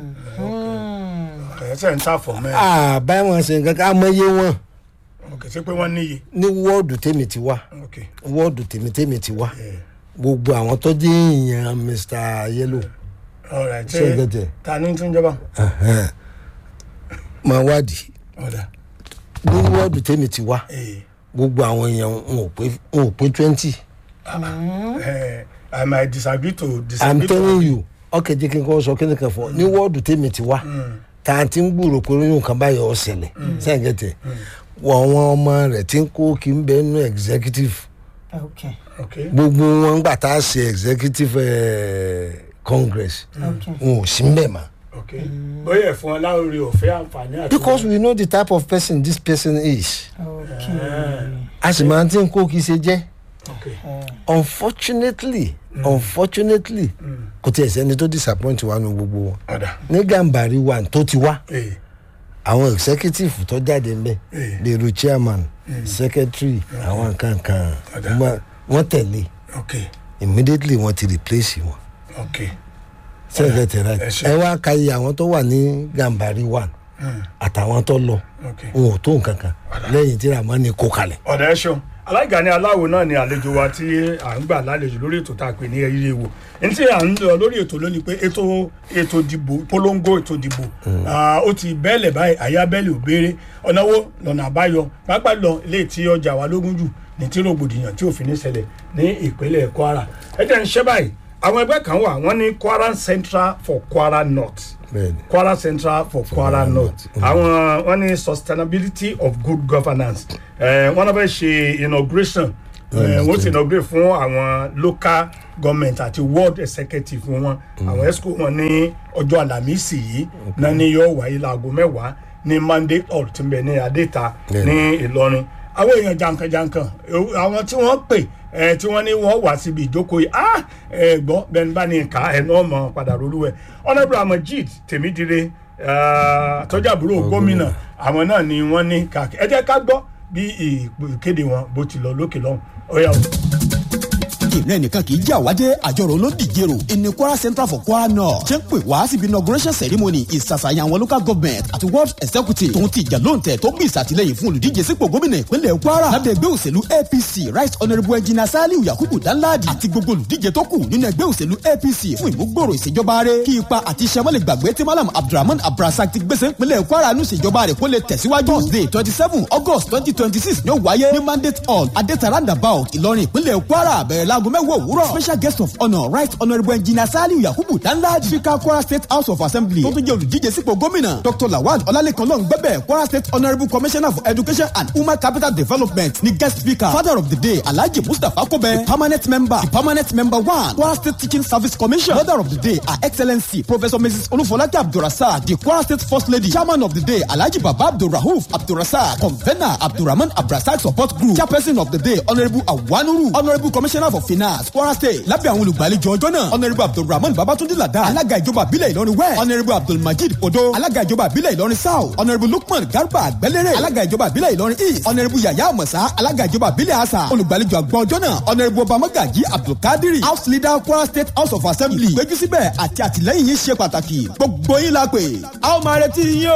ẹ ṣe ń tà fọ̀ mẹ́rin àbá wọn ṣe nǹkan ká mọyé wọn ok ṣé pé wọ́n níye ní wọ́ọ̀dù tèmi ti wá ok wọ́ọ̀dù tèmi tèmi ti wá ẹ gbogbo àwọn tó jẹ́ èèyàn Mr. Yellow all right ṣé ẹ ṣé gẹ́tẹ̀ ta ní tún jọba ẹ̀hẹ́n. máa wádìí ọ̀dà ní wọ́ọ̀dù tèmi ti wá ẹ gbogbo àwọn èèyàn wọn ò pé wọn ò pé twenty ẹ i might disagree to i'm disagree to telling you ọkẹ́ jẹ́ kí n kọ́ sọ kí ni kan fọ́ ní wọ́ọ̀dù tèmi ti wá tá a ti ń gbúrò pé oyún kan báyọ̀ ọ́ ṣẹlẹ̀ ṣé ẹ gẹ́tẹ̀ wọ́n àwọn ọmọ rẹ̀ ti ń kó kí n bẹ́ẹ̀ nú executive ok ok gbogbo wọn gbà tá a ṣe executive eh, congress ok wọn ò sí mbẹ̀ mọ́. ok bóyá ẹ̀ fún ọ láwùrọ̀ ọ̀fẹ́ àǹfààní àti because we know the type of person this person is ok a sì máa ti ń kó kí ṣe jẹ́ ok unfortunately unfortunately kò tí ẹ̀ sẹ́ni tó disappoint wa nu gbogbo wọn ọ̀dà ní gàmbàrí wa tó ti wá ẹ àwọn executive tó jáde ń bẹ Eh. lèrò chairman secretary àwọn nǹkan kan Ọ̀dà. wọ́n- wọ́n tẹ̀lé ok immediately wọ́n ti replace wọn ok sẹ́gẹ̀tì right ẹ ṣé. ẹ wá ka iye àwọn tó wà ní gàmbàrí one àtàwọn tó lọ ok. wọn ò tó nǹkan kan lẹ́yìn tí ramani kó kalẹ̀. ọ̀dà ẹ ṣeun alága ní aláwo náà ni àlejò wa tí à ń gbà lálejò lórí ètò tá a pè ní ẹyẹ wo ní tí à ń lọ lórí ètò lónìí pé ètò ètò ìdìbò polongo ètò ìdìbò ah, ó ti bẹ́ẹ̀lẹ̀ báyìí àyà bẹ́ẹ̀lẹ̀ ò béèrè ọ̀nà wo lọ́nà àbáyọ pápá lọ ilé tí ọjà wa lógún jù ní tí rògbòdìyàn tí òfin ní ṣẹlẹ̀ ní ìpínlẹ̀ Kwara ẹ jẹ́ ń ṣe báyìí àwọn ẹgbẹ́ kan wà wọ́n ní Kwara Central for Kwara North bẹ́ẹ̀ni Kwara Central for Kwara North àwọn wọn ní sustainability of good governance ẹ wọn náà fẹ́ ṣe inauguration ẹ wọ́n ti inaugurate fún àwọn local government àti world executive fún wọn àwọn esco wọn ní ọjọ́ àlàmísì yìí náà ní yóò wáyé láago mẹ́wàá ní mandate hall tí ń bẹ ní adéta ní Ìlọrin àwọn èèyàn jankan-jankan eh, àwọn tí wọ́n pè ẹ tí wọ́n ní wọ́n wá síbi ìjókòó yìí ah ẹ gbọ́ bẹ́ẹ̀ ni bá ní ká ẹ náà mọ̀ padà rolúwẹ̀ honourable amajid tèmídìrẹ tọ́jà àbúrò gómìnà àwọn náà ni wọ́n ní káàkiri ẹ jẹ́ ká gbọ́ bí ìkéde wọn bó ti lọ lókè lọ́hùn ó yá o. ìrìn ẹnìkan kì í jà wájẹ́ àjọrò ló dìje rò ìní kwara central for kwara north ṣe ń pè wá síbi inauguration ceremony ìsàsàyàn àwọn local government àti world executive tòun ti ìjà lóǹtẹ̀ tó bí ìsàtìlẹ́yìn fún olùdíje sípò gómìnà ìpínlẹ̀ kwara lábẹ́ ẹgbẹ́ òṣèlú apc right honourable engineer saliu yakubu danladi àti gbogbo olùdíje tó kù nínú ẹgbẹ́ òṣèlú apc fún ìmúgbòòrò ìṣèjọba rẹ̀ kí ipa àti iṣẹ́ mọ́lẹ̀ gbàgbé tí malam abdulrahman abdulrasaq ti gbèsè ìpínlẹ̀ kwara nù ìṣèjọba rẹ̀ kó lè tẹ̀síwájú thursday twenty seven august twenty twenty six ní ó wáyé ní mandate hall adéta roundabout ìlọrin ìpínlẹ̀ kwara bẹ̀rẹ̀ láago láago mẹ́wàá òwúrọ̀ special guest of honour right honourable engineer saliu yakubu danladi speaker kwara state house of assembly tó tún jẹ́ olùdíje sípò gómìnà dr lawal ọlálẹ́kan lọ́ngbẹ́bẹ̀ kwara state honourable commissioner for education and human capital development ni guest speaker father of the day alhaji mustapha kobe the permanent member the permanent member one kwara state teaching service commission mother of the day her excellency professor mrs olúfọlákẹ́ abdulrasaq the kwara state first lady chairman of the day alhaji baba abdulrahuf abdulrasaq convener abdulrahman abdulrasaq support group chairperson of the day honourable awanuru honourable commissioner for finance kwara state lábẹ́ àwọn olùgbàlejò ọjọ́ náà honourable abdulrahman babatunde lada alága ìjọba àbílẹ̀ ìlọrin west honourable abdulmajid odo alága ìjọba àbílẹ̀ ìlọrin south honourable lukman garba àgbẹ̀lẹ̀rẹ̀ alága ìjọba àbílẹ̀ ìlọrin east honourable yaya amọ̀sá alága ìjọba àbílẹ̀ asa olùgbàlejò àgbà ọjọ́ náà honourable obamagaji abdulkadiri house leader kwara state house of assembly ìpéjú síbẹ̀ àti àtìlẹ́yìn yín ṣe pàtàkì gbogbo yín la pè a ó máa retí yín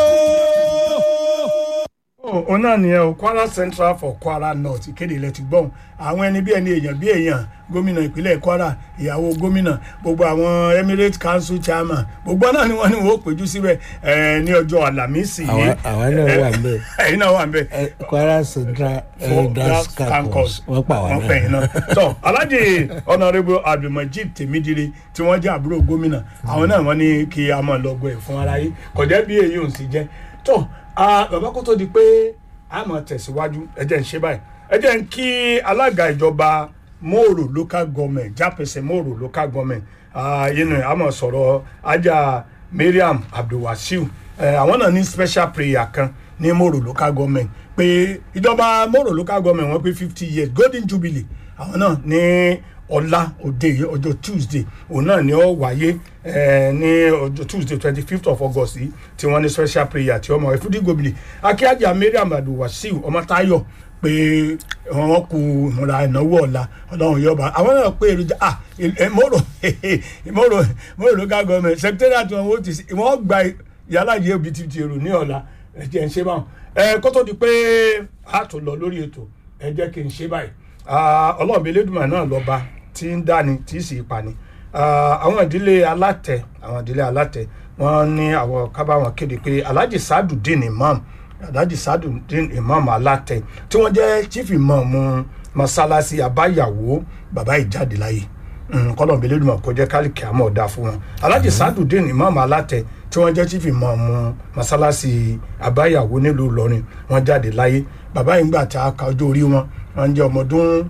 o òun náà nìyẹn o kwara central for kwara north ìkéde ilẹ̀ ti gbọ́n àwọn ẹni bí ẹni èèyàn bí èèyàn gómìnà ìpínlẹ̀ kwara ìyàwó gómìnà gbogbo àwọn emirate council chairman gbogbo náà ni wọ́n ní wọ́n péjú síbẹ̀ ẹ̀ ní ọjọ́ àlàmísì yìí àwa náà wà ń bẹ̀. ẹ̀yin náà wà ń bẹ̀ kwara central elders campus wọ́n pa wà wọ́n náà. pẹ̀yìn náà tọ́ alhaji honourable abdulmajid temidire tí wọ́n jẹ́ àbúrò gómìnà àwọn náà wọ́n ní kí a máa lọ gbọ́ ẹ̀ fún ara yìí kọjá bí èyí ò sì jẹ́ tọ́ bàbá kó tó di pé a máa tẹ̀síwájú ẹ jẹ́ ń ṣe báyìí ẹ jẹ́ ń kí alága ìjọba mòrò local government jápẹsẹ̀ mòrò local government yìí a máa sọ̀rọ̀ ajá mariam abdulwasiu eh, àwọn náà ní special prayer kan ní mòrò local government pé ìjọba mòrò local government wọ́n pé fifty years golden jubilee àwọn náà ní ọ̀la òde yìí ọjọ́ tuesday òun náà ni ó wáyé eh, ní ọjọ́ tuesday twenty fifth of august yìí tí wọ́n ní special prayer tí ọmọ ẹ̀fúdí gòbìlì akíájà mariam abdulwasiu ọmọtáyọ̀ pé wọ́n kú ìmúra ìnáwó ọ̀la ọlọ́run yọba àwọn náà pé èròjà ah mọ́rò mọ́rò mọ́rò local government secretariat wọn wọ́n ti wọ́n gba yàrá yìí òbí ti ti èrò ní ọ̀la ẹ jẹ́ ń ṣe báwọn ẹ kó tó di pé a tó lọ lórí ètò ẹ jẹ́ kí n ṣe báyìí ọlọ́run bíi elédùnmọ̀ náà lọ́ba tí ń dáni tí ì sì pa ni àwọn ìdílé alátẹ àwọn ìdílé alátẹ wọn ní àwọn kábàáwọn kéde pé alhaji sadudeen imam alhaji sadudeen imam alátẹ tí wọn jẹ chief imam masalasi abáyàwó bàbá ìjáde láyé kọlọ̀n bíi elédùnmọ̀ kó jẹ́ kálíkì àmọ́ ọ̀dà fún wọn alhaji sadudeen imam alátẹ tí wọ́n jẹ́ chief imam masalasi abáyàwó nílùú ìlọrin wọ́n jáde láyé bàbá yìí ń gbà tá a ka ọjọ́ orí wọn wọ́n jẹ́ ọmọ ọdún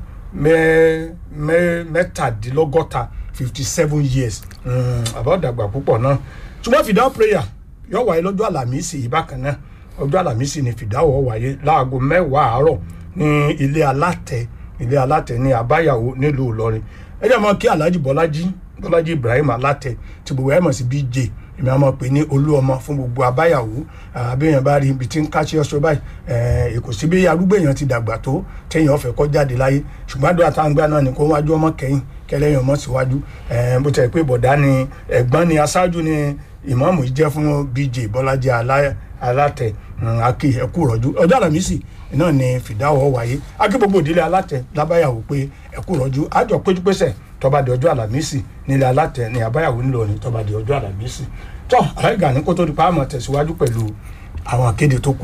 mẹ́tàdínlọ́gọ́ta fifty seven years àbọ̀dàgbà púpọ̀ náà ṣùgbọ́n fìdá prayer yóò wáyé lọ́jọ́ àlàmísì yìí bákan náà ọjọ́ àlàmísì ni fìdáwọ̀ wáyé láago mẹ́wàá àárọ̀ ní ilé alátẹ ilé alátẹ ní àbáyàwó nílùú ìlọrin ẹ jẹ́ mọ́ kí alhaji bọ́lájí bọ́lájí ibrahim alátẹ tí gbogbo ẹ̀ mọ̀ sí bj èmi àmọ́ pé ní olú ọmọ fún gbogbo abáyàwó àbẹ̀yàn bá rí ibi tí ń káṣí ọṣọ báyìí èkó sí bí arúgbó èèyàn ti dàgbà tó téèyàn ọ̀fẹ́ kọ́ jáde láyé ṣùgbọ́n àdúrà táwọn gbà náà ni kó wájú ọmọ kẹ́yìn kẹlẹ́yìn ọmọ síwájú bó tẹ̀ pé bọ̀dá ni ẹ̀gbọ́n ni aṣáájú ni ìmọ̀ọ́mù yìí jẹ́ fún bj bọ́lájí alátẹ akí ẹkú rọ̀jú ọjọ́ àlàmísì náà ni fìdáwọ̀ wáyé akí gbogbo ìdílé alátẹ lábáyàwó pé ẹkú rọ̀jú àjọ péjúpésẹ̀ tọba di ọjọ́ àlàmísì nílé alátẹ ní àbáyàwó ńlọrin tọba di ọjọ́ àlàmísì tọ́ àláìgà ní kó tó di pa àmọ̀ tẹ̀síwájú pẹ̀lú àwọn akéde tó kù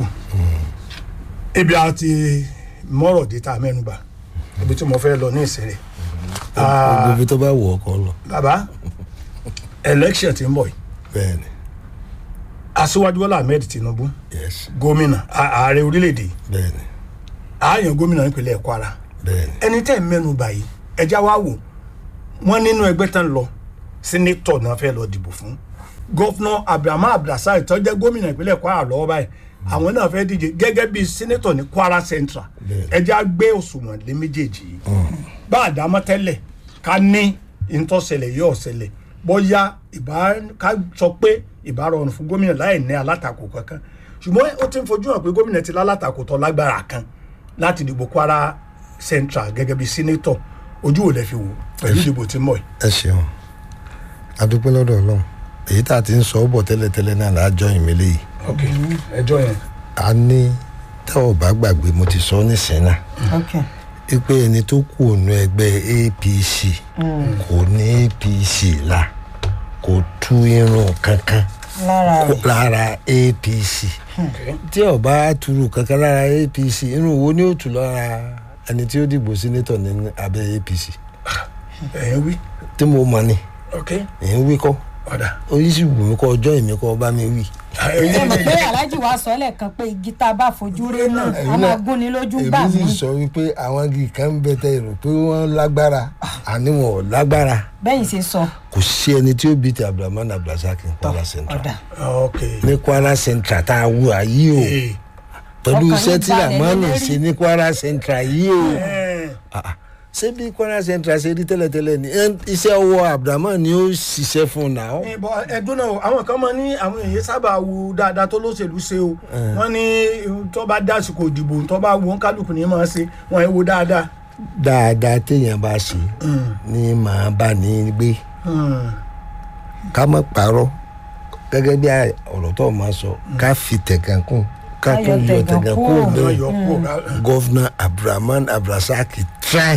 ibi àti mọ́rọ̀ dé tá a mẹ́nuba ibi tí mo fẹ́ lọ ní ìsinmi. gbogbo ibi tó bá wù ọkọ lọ. bàbá election ti ń bọ̀ yìí bẹ́ẹ̀ni aṣíwájú bọ́lá ahmed tinubu yes gómìnà ààrẹ orílẹ̀-èdè bẹ́ẹ̀ni ààyàn gómìnà nípínlẹ̀ kwara bẹ́ẹ̀ni ẹni tẹ́ ẹ̀ mẹ́nuba yìí ẹja wá wò wọ́n nínú ẹgbẹ́ tán lọ sínétọ̀ náà fẹ́ lọ dìbò fún gọ́fúnà abdulhamid abdulrasaq tó jẹ́ gómìnà ìpínlẹ̀ kwara lọ́wọ́ báyìí àwọn náà fẹ́ díje gẹ́gẹ́ bí sínétọ̀ ní kwara central ẹja gbé òṣùwọ̀n lé méjèèjì yìí bá a dá mọ́ tẹ́lẹ̀ ká ní ìtọ́sẹ̀lẹ̀ yóò ṣẹlẹ̀ bóyá ìbá ká sọ pé ìbá rọrùn fún gómìnà láì ní alátakò kankan ṣùgbọ́n ó ti ń fojú hàn pé gómìnà ti lálátakò tó lágbára kan láti dìbò kwara central gẹ́gẹ́ bí sínétọ̀ ojú ò lè fi wò pẹ̀lú ìdìbò tí mọ̀ yìí. ẹ ṣeun adúpẹ́ lọ́dọ̀ ọlọ́run èyí tá a ti ń sọ ọ́ bọ̀ tẹ́lẹ̀tẹ́lẹ̀ náà láàjọ ìmẹ́lẹ̀ yìí ok ẹjọ́ yẹn. a ní tá ò bá gbàgbé mo ti sọ nísìnyí náà ok pé ẹni tó kù ònú ẹgbẹ́ apc kò ní apc la kò tú irun kankan lára rẹ̀ lára apc tí ó bá turu kankan lára apc irun wo ni ó tù lára ẹni tí ó dìbò sínétọ̀ ní abẹ́ apc ẹ̀yin wí tí mo mọ̀ ni ok èyí ń wí kọ́ ọ̀dà oyin sì wù mí kọ́ ọjọ́ èmi kọ́ bá mi wí. ẹ̀yin ẹ mọ̀ méjèèjì. pé aláàjì wa sọ lẹ́ẹ̀kan pé igi tá a bá fojú rí náà a máa gún ni lójú gbà èmi mí sì sọ wípé àwọn igi kan ń bẹ tẹ èrò pé wọ́n lágbára àní wọn ò lágbára bẹ́yìn ṣe sọ kò sí ẹni tí ó bí ti abdulrahman abdulrasaq ní kwara central ọ̀dà ok ní kwara central tá a wù ayé o ee pẹ̀lú Ọkàn iṣẹ́ yín tí balẹ̀ ramanu lórí. ṣe ní kwara central yìí o ẹ̀ Ah, ah. ṣé bí kwara central ṣe rí tẹ́lẹ̀tẹ́lẹ̀ ni Ẹ- iṣẹ́ ọwọ́ abdulrahman ni ó ṣiṣẹ́ fún un náà. ìbọn ẹdún náà àwọn kan máa ní àwọn èèyàn sábà wo dáadáa tó lóṣèlú ṣe o wọn ní tó bá dásìkò ìdìbò tó bá wo kálukú ní máa ṣe wọn ẹ wo dáadáa. dáadáa téèyàn bá ṣe ni màá bá ní gbé Hmm. ká má parọ́ gẹ́gẹ́ bí ọ̀rọ̀ tó máa sọ ká fi tẹ̀gàn kún ká Ká tún yọ yọ tẹ̀gàn tẹ̀gàn kúrò. kún wọn bẹ́ẹ̀ yọ kúrò gọ́vnà abdulrahman abdulrasaq try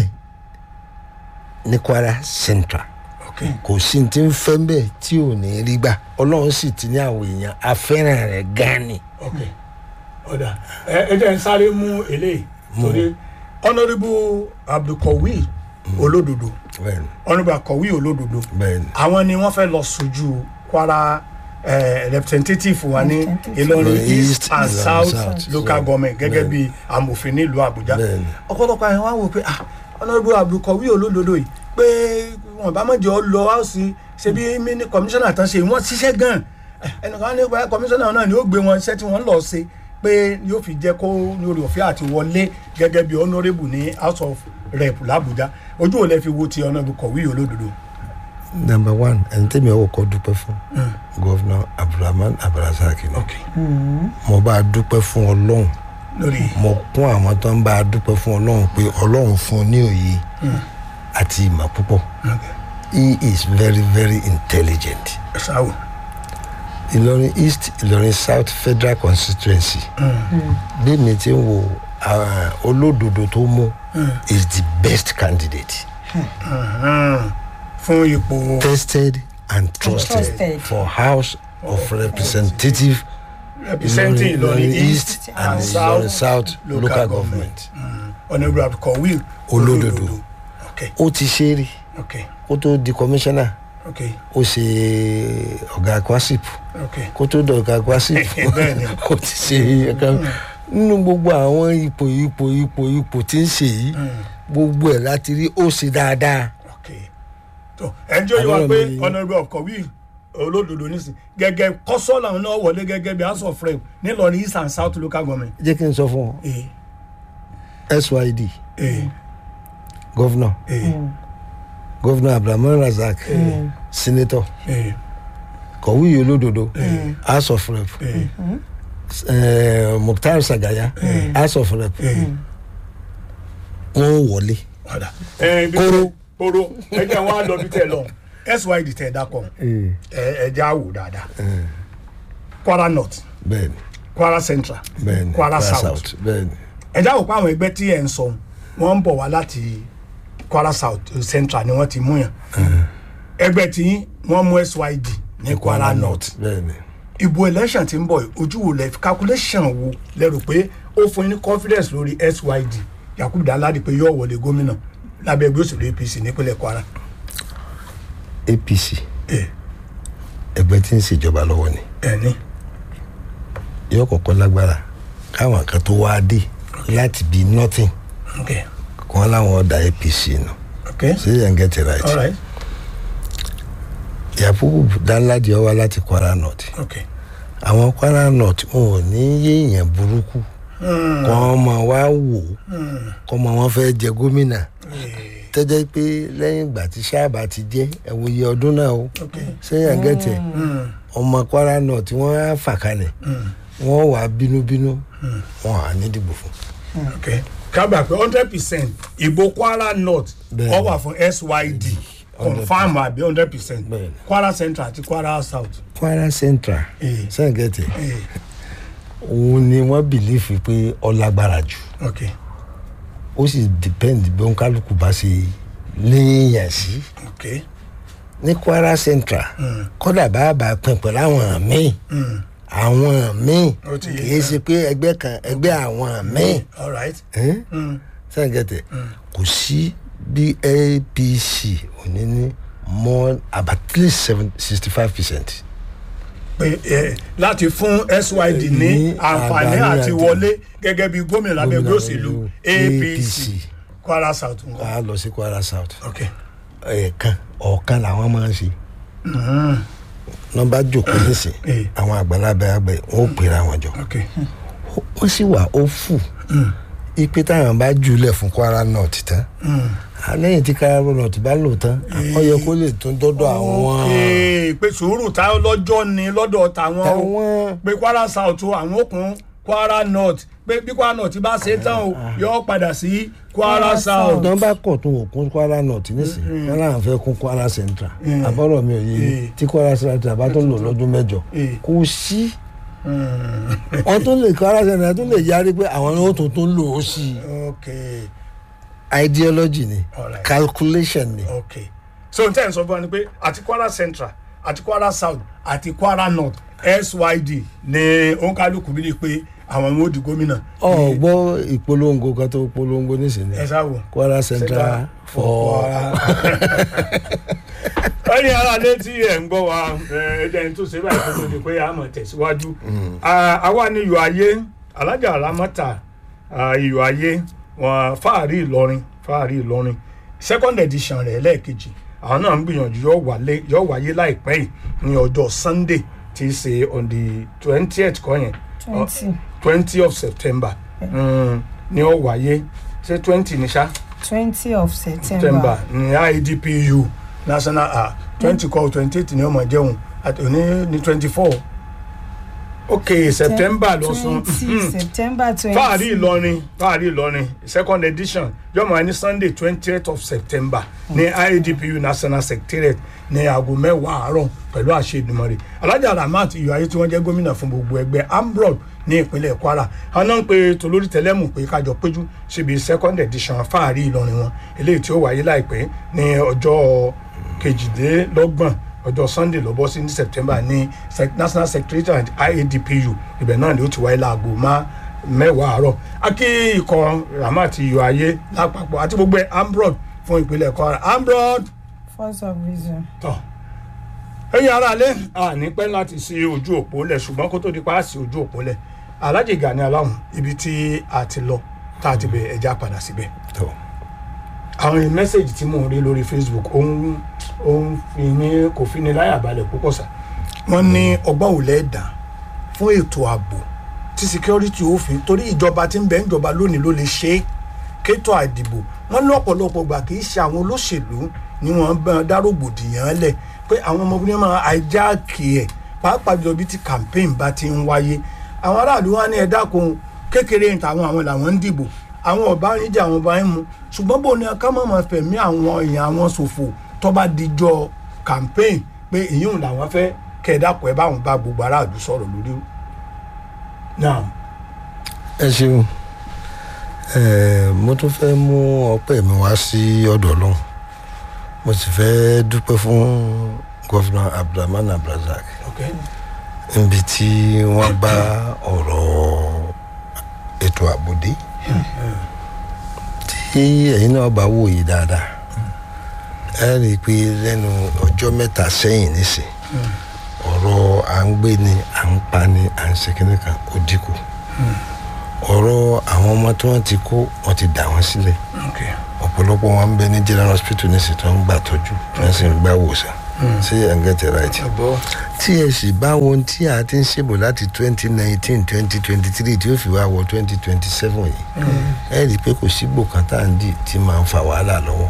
ní kwara central ok kò sí ní tí ń fẹ́ bẹ́ẹ̀ tí ò ní rí gbà ọlọ́run sì ti ní àwọn èèyàn afẹ́ràn rẹ̀ gan ni. ok ọ̀dà ẹ ẹ jẹ́ n sáré mú eléyìí torí honourable abdulkawi olódodo bẹ́ẹ̀ni honourable akọ̀wé olódodo bẹ́ẹ̀ni àwọn ni wọ́n fẹ́ lọ sojú kwara eh, representative wa ní Representative. ìlọrin Ìlọrin east East, and Ìlọrin south South. local government gẹ́gẹ́ bí amòfin nílùú àbújá Bẹ́ẹ̀ni. ọ̀pọ̀lọpọ̀ àwọn wá wò pé ah honourable abdulkawi olódodo yìí pé wọn bá mọ̀jọ́ lọ áùsì ṣe bí mini commissioner tán ṣe wọ́n ṣiṣẹ́ gan ẹnìkan ní pé commissioner náà ni ó gbé wọn iṣẹ́ tí wọ́n lọ ṣe pé yóò fi jẹ́ kó ní orí ọ̀fẹ́ àti wọlé gẹ́gẹ́ bí honourable ní house of rep làbújá ojú ò lẹ́ fi wo ti honourable kọ̀wé olódodo. number one ẹni tẹ́mi ọwọ́ kọ́ dúpẹ́ fún gọ́vnà abdulrahman abdulrasaq ni ok mo bá a dúpẹ́ fún ọlọ́run lórí mo kún àwọn tó ń bá a dúpẹ́ fún ọlọ́run pé ọlọ́run fún un ní òye àti ìmọ̀ púpọ̀ ok he is very very intelligent ṣáwó ìlọrin east ìlọrin south federal constituency bí mi ti ń wo ah, olódodo tó mú is the best candidate fún ipò tested and trusted, Trusted. for house of representative representing ìlọrin east and and south ìlọrin south local government honourable abdulkawi Olódodo. ok ó ti ṣe é rí ok kó tó di commissioner ok ó ṣe ọ̀gá kwasip ok kó tó di ọ̀gá kwasip Bẹ́ẹ̀ni. ó ti ṣe ẹ̀ka nínú gbogbo àwọn ipò ipò ipò ipò tí ń ṣe yìí gbogbo ẹ̀ láti rí ó ṣe dáadáa ok tó ẹnjọ́ yìí wá Àbúrò pé mi- honourable abdulkawi olódodo nísìn gẹ́gẹ́ kọ́sọ́là náà wọlé gẹ́gẹ́ bí house of rep nílọrin east and south local government. jẹ́ kí n sọ fún ee ọ syd ee gọ́vnà ee gọ́vnà abdulrahman razak senator ee kọ̀wé olódodo house of rep ee eh, mukhtar sagaya house of rep ee. wọ́n wọlé padà. ẹ bí Kóró. kóró ẹ jẹ́ wọn á lọ bí tẹ lọ syd tẹ dákọ ẹ ẹ jẹ́ àwò dáadáa kwara north bẹ́ẹ̀ni kwara central bẹ́ẹ̀ni kwara south bẹ́ẹ̀ni ẹ jẹ́ àwò pé àwọn ẹgbẹ́ tí ẹ̀ ń sọ wọ́n ń bọ̀ wá láti kwara south eh, central ni wọ́n ti mú yàn ẹgbẹ́ tí wọ́n mú syd ní kwara north bẹ́ẹ̀ni ìbò election ti ń bọ̀ yìí, ojú wo lẹ calculation wo lẹ rò pé ó fún yín ní confidence lórí syd yakubu daladi pé yóò wọlé gómìnà lábẹ́ ẹgbẹ́ òṣèlú apc nípínlẹ̀ kwara. apc ẹ ẹgbẹ́ tí ń ṣèjọba lọ́wọ́ ni ẹni yóò kọ́kọ́ lágbára káwọn kan tó wá dé láti bí nothing ok kàn láwọn ọ̀dà apc nù ok ṣé yẹn get it right alright yakubu danladi ọwá láti kwara north ok àwọn kwara north wọn ò ní yéèyàn burúkú kọ́ ọmọ wa wò kọ́ ọmọ wọn fẹ́ jẹ gómìnà tẹ́jẹ́ pé lẹ́yìn ìgbà tí sábà ti jẹ́ ẹ̀wòye ọdún náà o ok ṣé yẹn get it ọmọ kwara north wọ́n á fà kalẹ̀ wọ́n wà bínúbínú wọn à ní dìbò fún ok kábà pé hundred percent ìbò kwara north Bẹ́ẹ̀ni. ó wà fún syd confam àbí hundred percent Bẹ́ẹ̀ni. kwara central àti kwara south. kwara central Eh. ṣé yẹn get it Eh, òun ni wọ́n bìlífì pé ọlágbára jù ok ó sì depend bí òǹkálùkù bá ṣe léèyàn sí ok ní kwara central kódà bàbá pin pẹ̀lú àwọn míì àwọn míì Ó ti yé kìí ṣe pé ẹgbẹ́ kan ẹgbẹ́ àwọn míì alright sẹ́ńgẹ̀tẹ̀ kò sí bí apc ò ní ní more about at least seven sixty five percent. pé ẹ láti fún syd ní Ní àǹfààní àǹfààní àti àti- wọlé gẹ́gẹ́ bí gómìnà lábẹ́ ẹgbẹ́ Gómìnà òṣèlú APC. apc kwara south nǹkan. a lọ sí kwara south ok ẹ̀ẹ̀kan ọ̀kan làwọn máa ń ṣe nọmba jòkó nísìn Eh. àwọn àgbàlagbà àgbẹ̀ wọn ò pèrè àwọn jọ ok wọ́n sì wà ó fù ipe táwọn bá jùlẹ̀ fún kwara north tán lẹ́yìn tí kwara north bá lò tán ó yẹ kó lè tún dọ́dọ̀ àwọn Ee, pé sùúrù tá lọ́jọ́ ni lọ́dọ̀ tàwọn o táwọn pé kwara south o àwọn òkun kwara north pé bí kwara north bá ṣe tán o yóò padà sí kwara Kwara south. South. ọ̀dọ́ bá kọ̀ tún òkun kwara north nísìn wọn làwọn fẹ́ kún kwara central àbọ̀rọ̀ mi ò yé Eh. tí kwara central bá tún lò lọ́dún mẹ́jọ Eh. kò sí wọn tún lè kwara central tún lè yarí pé àwọn ni wọn tún tún lò ó sí i ok ideology ni Alright. calculation ni ok so n tẹ́ ẹ̀ sọ fún wa ni pé àti kwara central àti kwara south àti kwara north syd ní òǹkàlùkù bí lè pé àwọn ọmọ òdì gómìnà. ọ gbọ́ ìpolongo kan tó polongo nísìnyí ẹ sáwò. kwara central for ẹ̀yin ara lé tí ẹ̀ ń gbọ́ wa ẹ̀ẹ́dẹ́ni tó ṣe báyìí tó tó di pé a mọ̀ tẹ̀síwájú. Ah, àwa ni iyọ̀ ayé alájà alámọ́ta iyọ̀ ayé wọn fáàrí ìlọrin fáàrí ìlọrin second edition rẹ̀ lẹ́ẹ̀kejì àwọn náà ń gbìyànjú yóò wálé- yóò wáyé láìpẹ́ yìí ní ọjọ́ sunday tí í ṣe on the twentieth kọ́ yẹn twenty twenty of september mm, ni ó wáyé ṣé twenty ní ṣá twenty of september september ní idpu national ah twenty kọ twenty eight ní ọmọ jẹun àti òní ní twenty four ok september lọ sún twenty september twenty fáàrí ìlọrin fáàrí ìlọrin second edition yọmọ ní sunday twentieth of september ní idpu national secretariat ní aago mẹ́wàá àárọ̀ pẹ̀lú àṣẹ ìdùmọ̀rẹ́ alájà ramat iyọ̀ ayé tí wọ́n jẹ́ gómìnà fún gbogbo ẹgbẹ́ ambrod ní ìpínlẹ̀ kwara àwọn náà ń pe tolórí tẹlẹ́mù pé kájọ péjú síbi second edition fáàrí ìlọrin wọn eléyìí tí ó wáyé láìpẹ́ ní ọjọ́ kejìdínlọ́gbọ̀n ọjọ́ sunday lọ́bọ́ sí ní september ní sec- national secretariat iadpu ibẹ̀ náà ni ó ti wáyé láago má mẹ́wàá àárọ̀ akí ikọ̀ ramat iyọ̀ ayé lápapọ̀ àti gbogbo ẹ̀ ambrod fún ìpínlẹ̀ kwara ambrod first of reason. tọ ẹyin ara alẹ àní pẹ́ láti ṣe ojú òpó lẹ̀ ṣùgbọ́n kó tó di pa á sí ojú òpó lẹ̀ alájì gani aláhùn ibi tí a ti lọ tá a ti bẹ ẹja padà síbẹ̀ tó àwọn mẹ́sẹ̀gì tí mò ń rí lórí facebook ó ń ó ń fi ní kò fi ní láyà balẹ̀ púpọ̀ sá. wọ́n ní ọgbọ́n ò lẹ́ẹ̀dá fún ètò ààbò tí security òfin torí ìjọba tí ń bẹ ìjọba lónìí ló lè ṣe é kétò àdìbò wọ́n ní ọ̀pọ̀lọpọ̀ gbà kì í ṣe àwọn olóṣèlú ni wọ́n bá dárògbòdìyàn lẹ̀ pé àwọn ọmọbìnrin máa àìjáàkì ẹ̀ pàápàá jọ bí ti campaign bá ti ń wáyé àwọn aráàlú wa ní ẹ dákun kékeré ní tàwọn àwọn làwọn ń dìbò àwọn ọba ń jà àwọn ọba ń mu ṣùgbọ́n bó ni ká má máa fẹ̀mí àwọn èèyàn àwọn ṣòfò tó bá dijọ́ campaign pé ìyóhùn làwọn fẹ́ kẹ̀ẹ́dàpọ̀ ẹ báwọn bá gbogbo aráàlú sọ̀rọ̀ lórí. now ẹ ṣeun ẹ mo tún fẹ́ mú ọpẹ́ mi wá sí ọ̀dọ̀ ọlọ́run mo sì fẹ́ dúpẹ́ fún gọ́fìnà abdulrahman abdulrasaq okay. níbi tí wọ́n bá ọ̀rọ̀ ètò àbòdé tí ẹ̀yin náà bá wòye dáadáa ẹ rí i pé lẹ́nu ọjọ́ mẹ́ta sẹ́yìn nísìn ọ̀rọ̀ à ń gbé ni à ń pa ni à ń ṣe kíní kan ó dínkù ọ̀rọ̀ àwọn ọmọ tí wọ́n ti kó wọ́n ti dà wọ́n sílẹ̀ okay. ọ̀pọ̀lọpọ̀ wọn ń bẹ ní general hospital nísìn tó ń gbà tọ́jú tí wọ́n sì ń gbà wòsàn ṣé ẹ̀ ń get it right ẹ̀gbọ́ tí ẹ sì bá wọn tí a ti ń ṣèbò láti twenty nineteen twenty twenty three tí ó fi wá wọ twenty twenty seven yìí ẹ rí i pé kò sígbò kan tá à ń dì tí máa ń fa wàhálà lọ́wọ́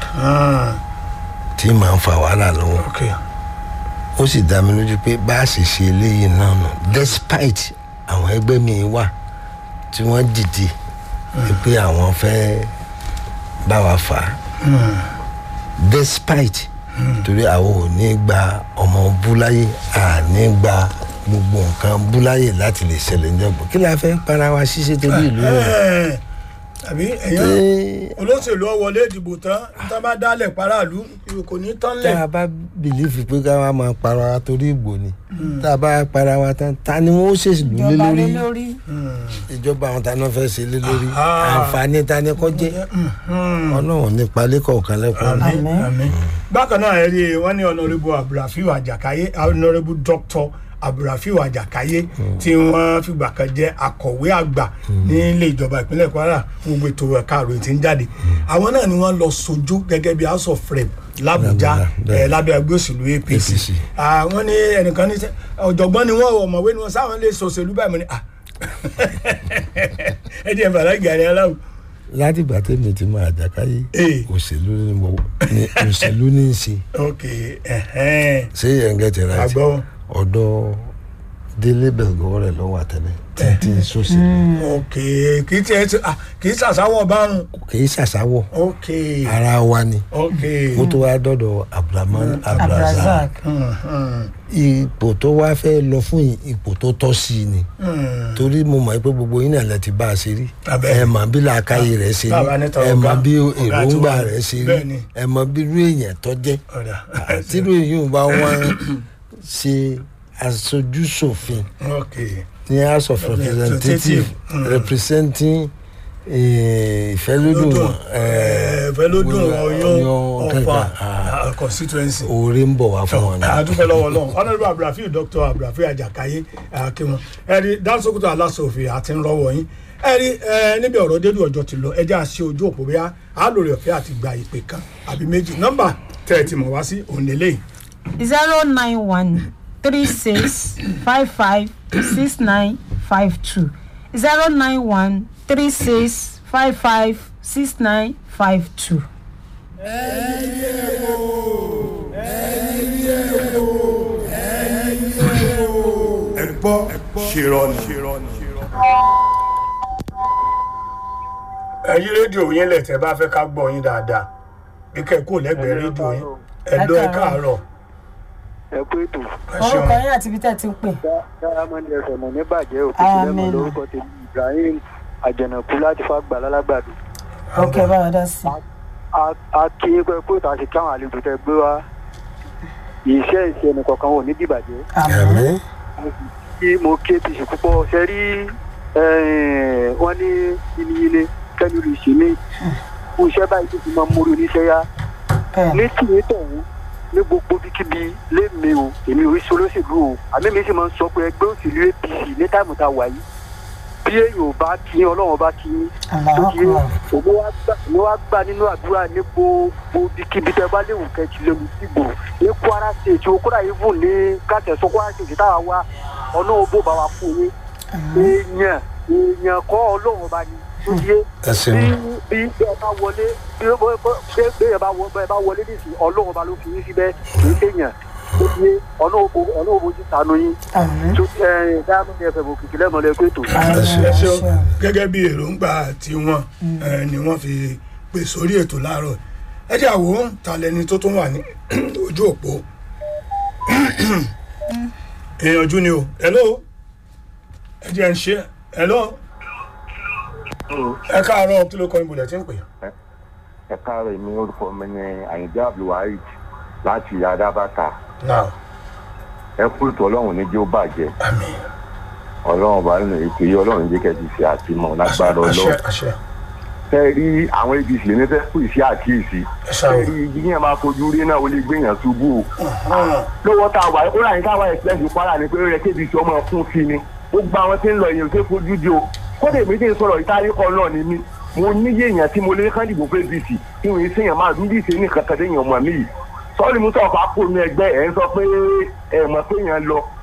tí máa ń fa wàhálà lọ́wọ́ okay. ó sì dá mi lójú pé bá a ṣe ṣe eléyìí náà nù despite àwọn ẹgbẹ́ mi wà tí wọ́n dìde pé àwọn fẹ́ bá wa fà á despite torí àwọn ò ní gba ọmọ búláyé à ní gba gbogbo nǹkan búláyé láti lè ṣẹlẹ̀ ní ọgbọ̀n kí la fẹ́ para wa ṣiṣẹ́ torí ìlú rẹ̀ Eh, àbí ẹ̀yàn tí olóṣèlú ó wọlé ìdìbò tán tá a bá dálẹ̀ paráàlú kò ní tán tá lẹ̀. a bá bìlífì pé ká wá máa para wa torí ìgbò ni tá a bá para wa tán ta ni wọn ó ṣèlú lé ìjọba lórí lé lórí ìjọba àwọn ta ni wọn fẹ́ ṣe lé lórí Ah. àǹfààní ta ni kò jẹ́ ọlọ́run nípa lẹ́kọ̀ọ̀kan lẹ́kọ̀ọ́ àmín àmín. bákan náà ẹ rí i wọ́n ní ọ̀nàrẹ́bù abdulrafiu àjàkáyé ọ̀nàrẹ́bù dr abdulrafiu àjàkáyé tí wọ́n fìgbà kan jẹ́ akọ̀wé àgbà nílé ìjọba ìpínlẹ̀ kwara gbogbo ètò ẹ̀ka àròyìn tí ń jáde àwọn náà ni wọ́n lọ sojú gẹ́gẹ́ bí house of rep làbújá Làbújá, ẹ̀ lábẹ́ ẹgbẹ́ òṣèlú apc APC. Ah, wọ́n ní ẹnìkan ní sẹ́- ọ̀jọ̀gbọ́n ni wọ́n ọ̀mọ̀wé ni wọ́n sáwọn lè sọ̀ṣèlú báyìí mo ní ah ẹ jẹ́ bàrà gàrí aláwọ̀ láti ìgbà tèmi ti máa àjàkáyé Eh. òṣèlú ni mo ní òṣèlú ní í ṣe ok ẹ̀hẹ́n ṣé yẹn gẹ́ ti ra ti àgbọ̀ ọ̀dọ̀ délé bẹ̀gọ́ rẹ̀ lọ́wọ́ àtẹlẹ títí sọ́sẹ̀lú ok kì í tiẹ̀ ti ah kì í ṣàṣàwọ̀ bárùn kì í ṣàṣàwọ̀ ok ara wa ni ok kó tó wá dọ́dọ̀ abdulrahman abdulrazak abdulrasaq Mhm. ipò tó wá fẹ́ lọ fún yìí, ipò tó tọ́ sí i ni Mhm. torí mo mọ̀ pé gbogbo yín náà lẹ ti bá a ṣe rí Abẹ́. ẹ mọ̀ bí làákàyè rẹ̀ ṣe rí Bàbá ní tọrọ ẹ mọ̀ ọ̀gá. bí Ọ̀gá tí èròǹgbà wọ́n- rẹ̀ ṣe rí bẹ́ẹ̀ ni. ẹ mọ̀ bí irú èèyàn tó jẹ́ ọ̀dà tírú èèyàn bá wọ́n ṣe aṣojú ṣòfin ok ní house of representatives Mm. representing eh, ìfẹ́lódùn lódùn eh, fẹlódùn ọyún Ọ̀yọ́, ọfà ah, ah, constituency oore ń bọ̀ wá fún wọn náà. adúpẹ́ lọ́wọ́ lọ́wọ́ honourable abdulrafiu dr abdulrafiu ajákáyé akínwọn ẹ̀rí dáńsókòtò aláṣòfin àti ńlọ́wọ́ yín ẹ̀rí ẹ, níbi ọ̀rọ̀ dédú ọjọ́ ti lọ ẹjẹ́ àṣẹ ojú òpó bíyá àlòrè ọ̀fẹ́ àti gba ìpè kan àbí méjì nọ́mbà tẹ́ ẹ ti mọ̀ wá sí òun lélẹ́yìí zero nine one three six five five six nine five two zero nine one three six five five six nine five two. ẹ gbọ́ ṣèrọ̀nì. ẹ̀yin rédíò yín lẹ̀ tẹ́ bá fẹ́ ká gbọ́ yín dáadáa bí kẹ́ ẹ kó lẹ́gbẹ̀ẹ́ rédíò yín ẹ lọ ẹ káàárọ̀ ẹ kú ètò ẹ ṣeun orúkọ yín àti ibi tẹ́ ẹ ti ń pè. diamond fm ní bàjẹ́ òkìkí lẹ́mọ̀ Àmín. lórúkọ tèmi ibrahim àjànàkú láti fagbà lálágbàdo ok báwo dá sí. A- a kí pé kó ìta ṣe káwọn àlejò tẹ gbé wá iṣẹ́ ìṣe ẹnìkọ̀ọ̀kan ò ní dìbàjẹ́ àmì kí mo ké ti ṣe púpọ̀ ṣe rí eh, wọ́n ní yiniyini kẹ́ni lè ṣe mí fún iṣẹ́ báyìí tó fi máa ń mórí oníṣẹ́ yá ní tìyẹ tọ̀hún ní gbogbo bíkíbi lémi o èmi ò rí sí olóṣèlú o àmì mi sì máa ń sọ pé ẹgbẹ́ òṣèlú apc ní táìmù tá a wà yìí bí èèyàn ò bá kí ọlọ́run bá kí tó kí òun wá gbà òun wá gbà nínú àdúrà ní gbogbo bíkíbi tẹ bá léwu kẹjì lẹ́nu sígbò ní kwara state o kódà yìí fún ní kàtẹ́sọ kwara state táwa wá ọlọ́run bó bá wa fún yín èèyàn èèyàn kọ́ ọlọ́run bá ní tó yé ẹ ṣeun bí bí bẹ́ẹ̀ bá wọlé bí bẹ́ẹ̀ bẹ́ẹ̀ bá wọ bẹ́ẹ̀ bá wọlé nísìnyí ọlọ́run bá ló fi yín síbẹ̀ kì í ṣèyàn tó ti yé ọlọ́run bojú sànú yín tó ẹ dáhùn ní ẹfẹ̀ òkìkí lẹ́mọ̀lẹ́ pé tó. ẹ ṣeun gẹ́gẹ́ bí èròǹgbà tiwọn ẹ, ni wọ́n fi pè sórí ètò láàárọ̀ ẹ jẹ́ àwò ta lẹni tó tún wà ní ojú òpó èèyànjú ni o hello ẹ jẹ́ ń ṣe hello ẹ káàárọ̀ kí ló kọ́ ibùdó tí ń pè ẹ káàárọ̀ mi orúkọ mi ní àyìndé abdulwaheed láti adábàtà náà ẹ kú ètò ọlọ́run ní jẹ́ ó bàjẹ́ àmín ọlọ́run bá nínú ètò yìí ọlọ́run jẹ́ kẹ́ ti ṣe àtìmọ̀ lágbára àṣẹ ọlọ́run àṣẹ fẹ́ rí àwọn apc ní fẹ́ kú ìṣe àkíyèsí ẹ ṣàwò fẹ́ rí igi yẹn máa fojú rí náà ó lè gbéyàn ṣubú o lówó tá a wà ó rà ní káwá express kwara ni pé ó yẹ kébi tí ọmọ fún sí ni ó gba àwọn tí ń lọ èèyàn tó fojú di o kódà èmi tí ń sọ̀rọ̀ ìtàríkọ náà ni mí mo níyé èèyàn tí mo lé kán dìbò fún apc tí mo ń sèyàn máa dúdú ìṣe ní kankan téèyàn mọ̀ mí yìí sọ́ọ́lì mú sọ̀kọ́ àpò mi ẹgbẹ́ ẹ̀ ń sọ pé ẹ̀ mọ̀ pé èèyàn lọ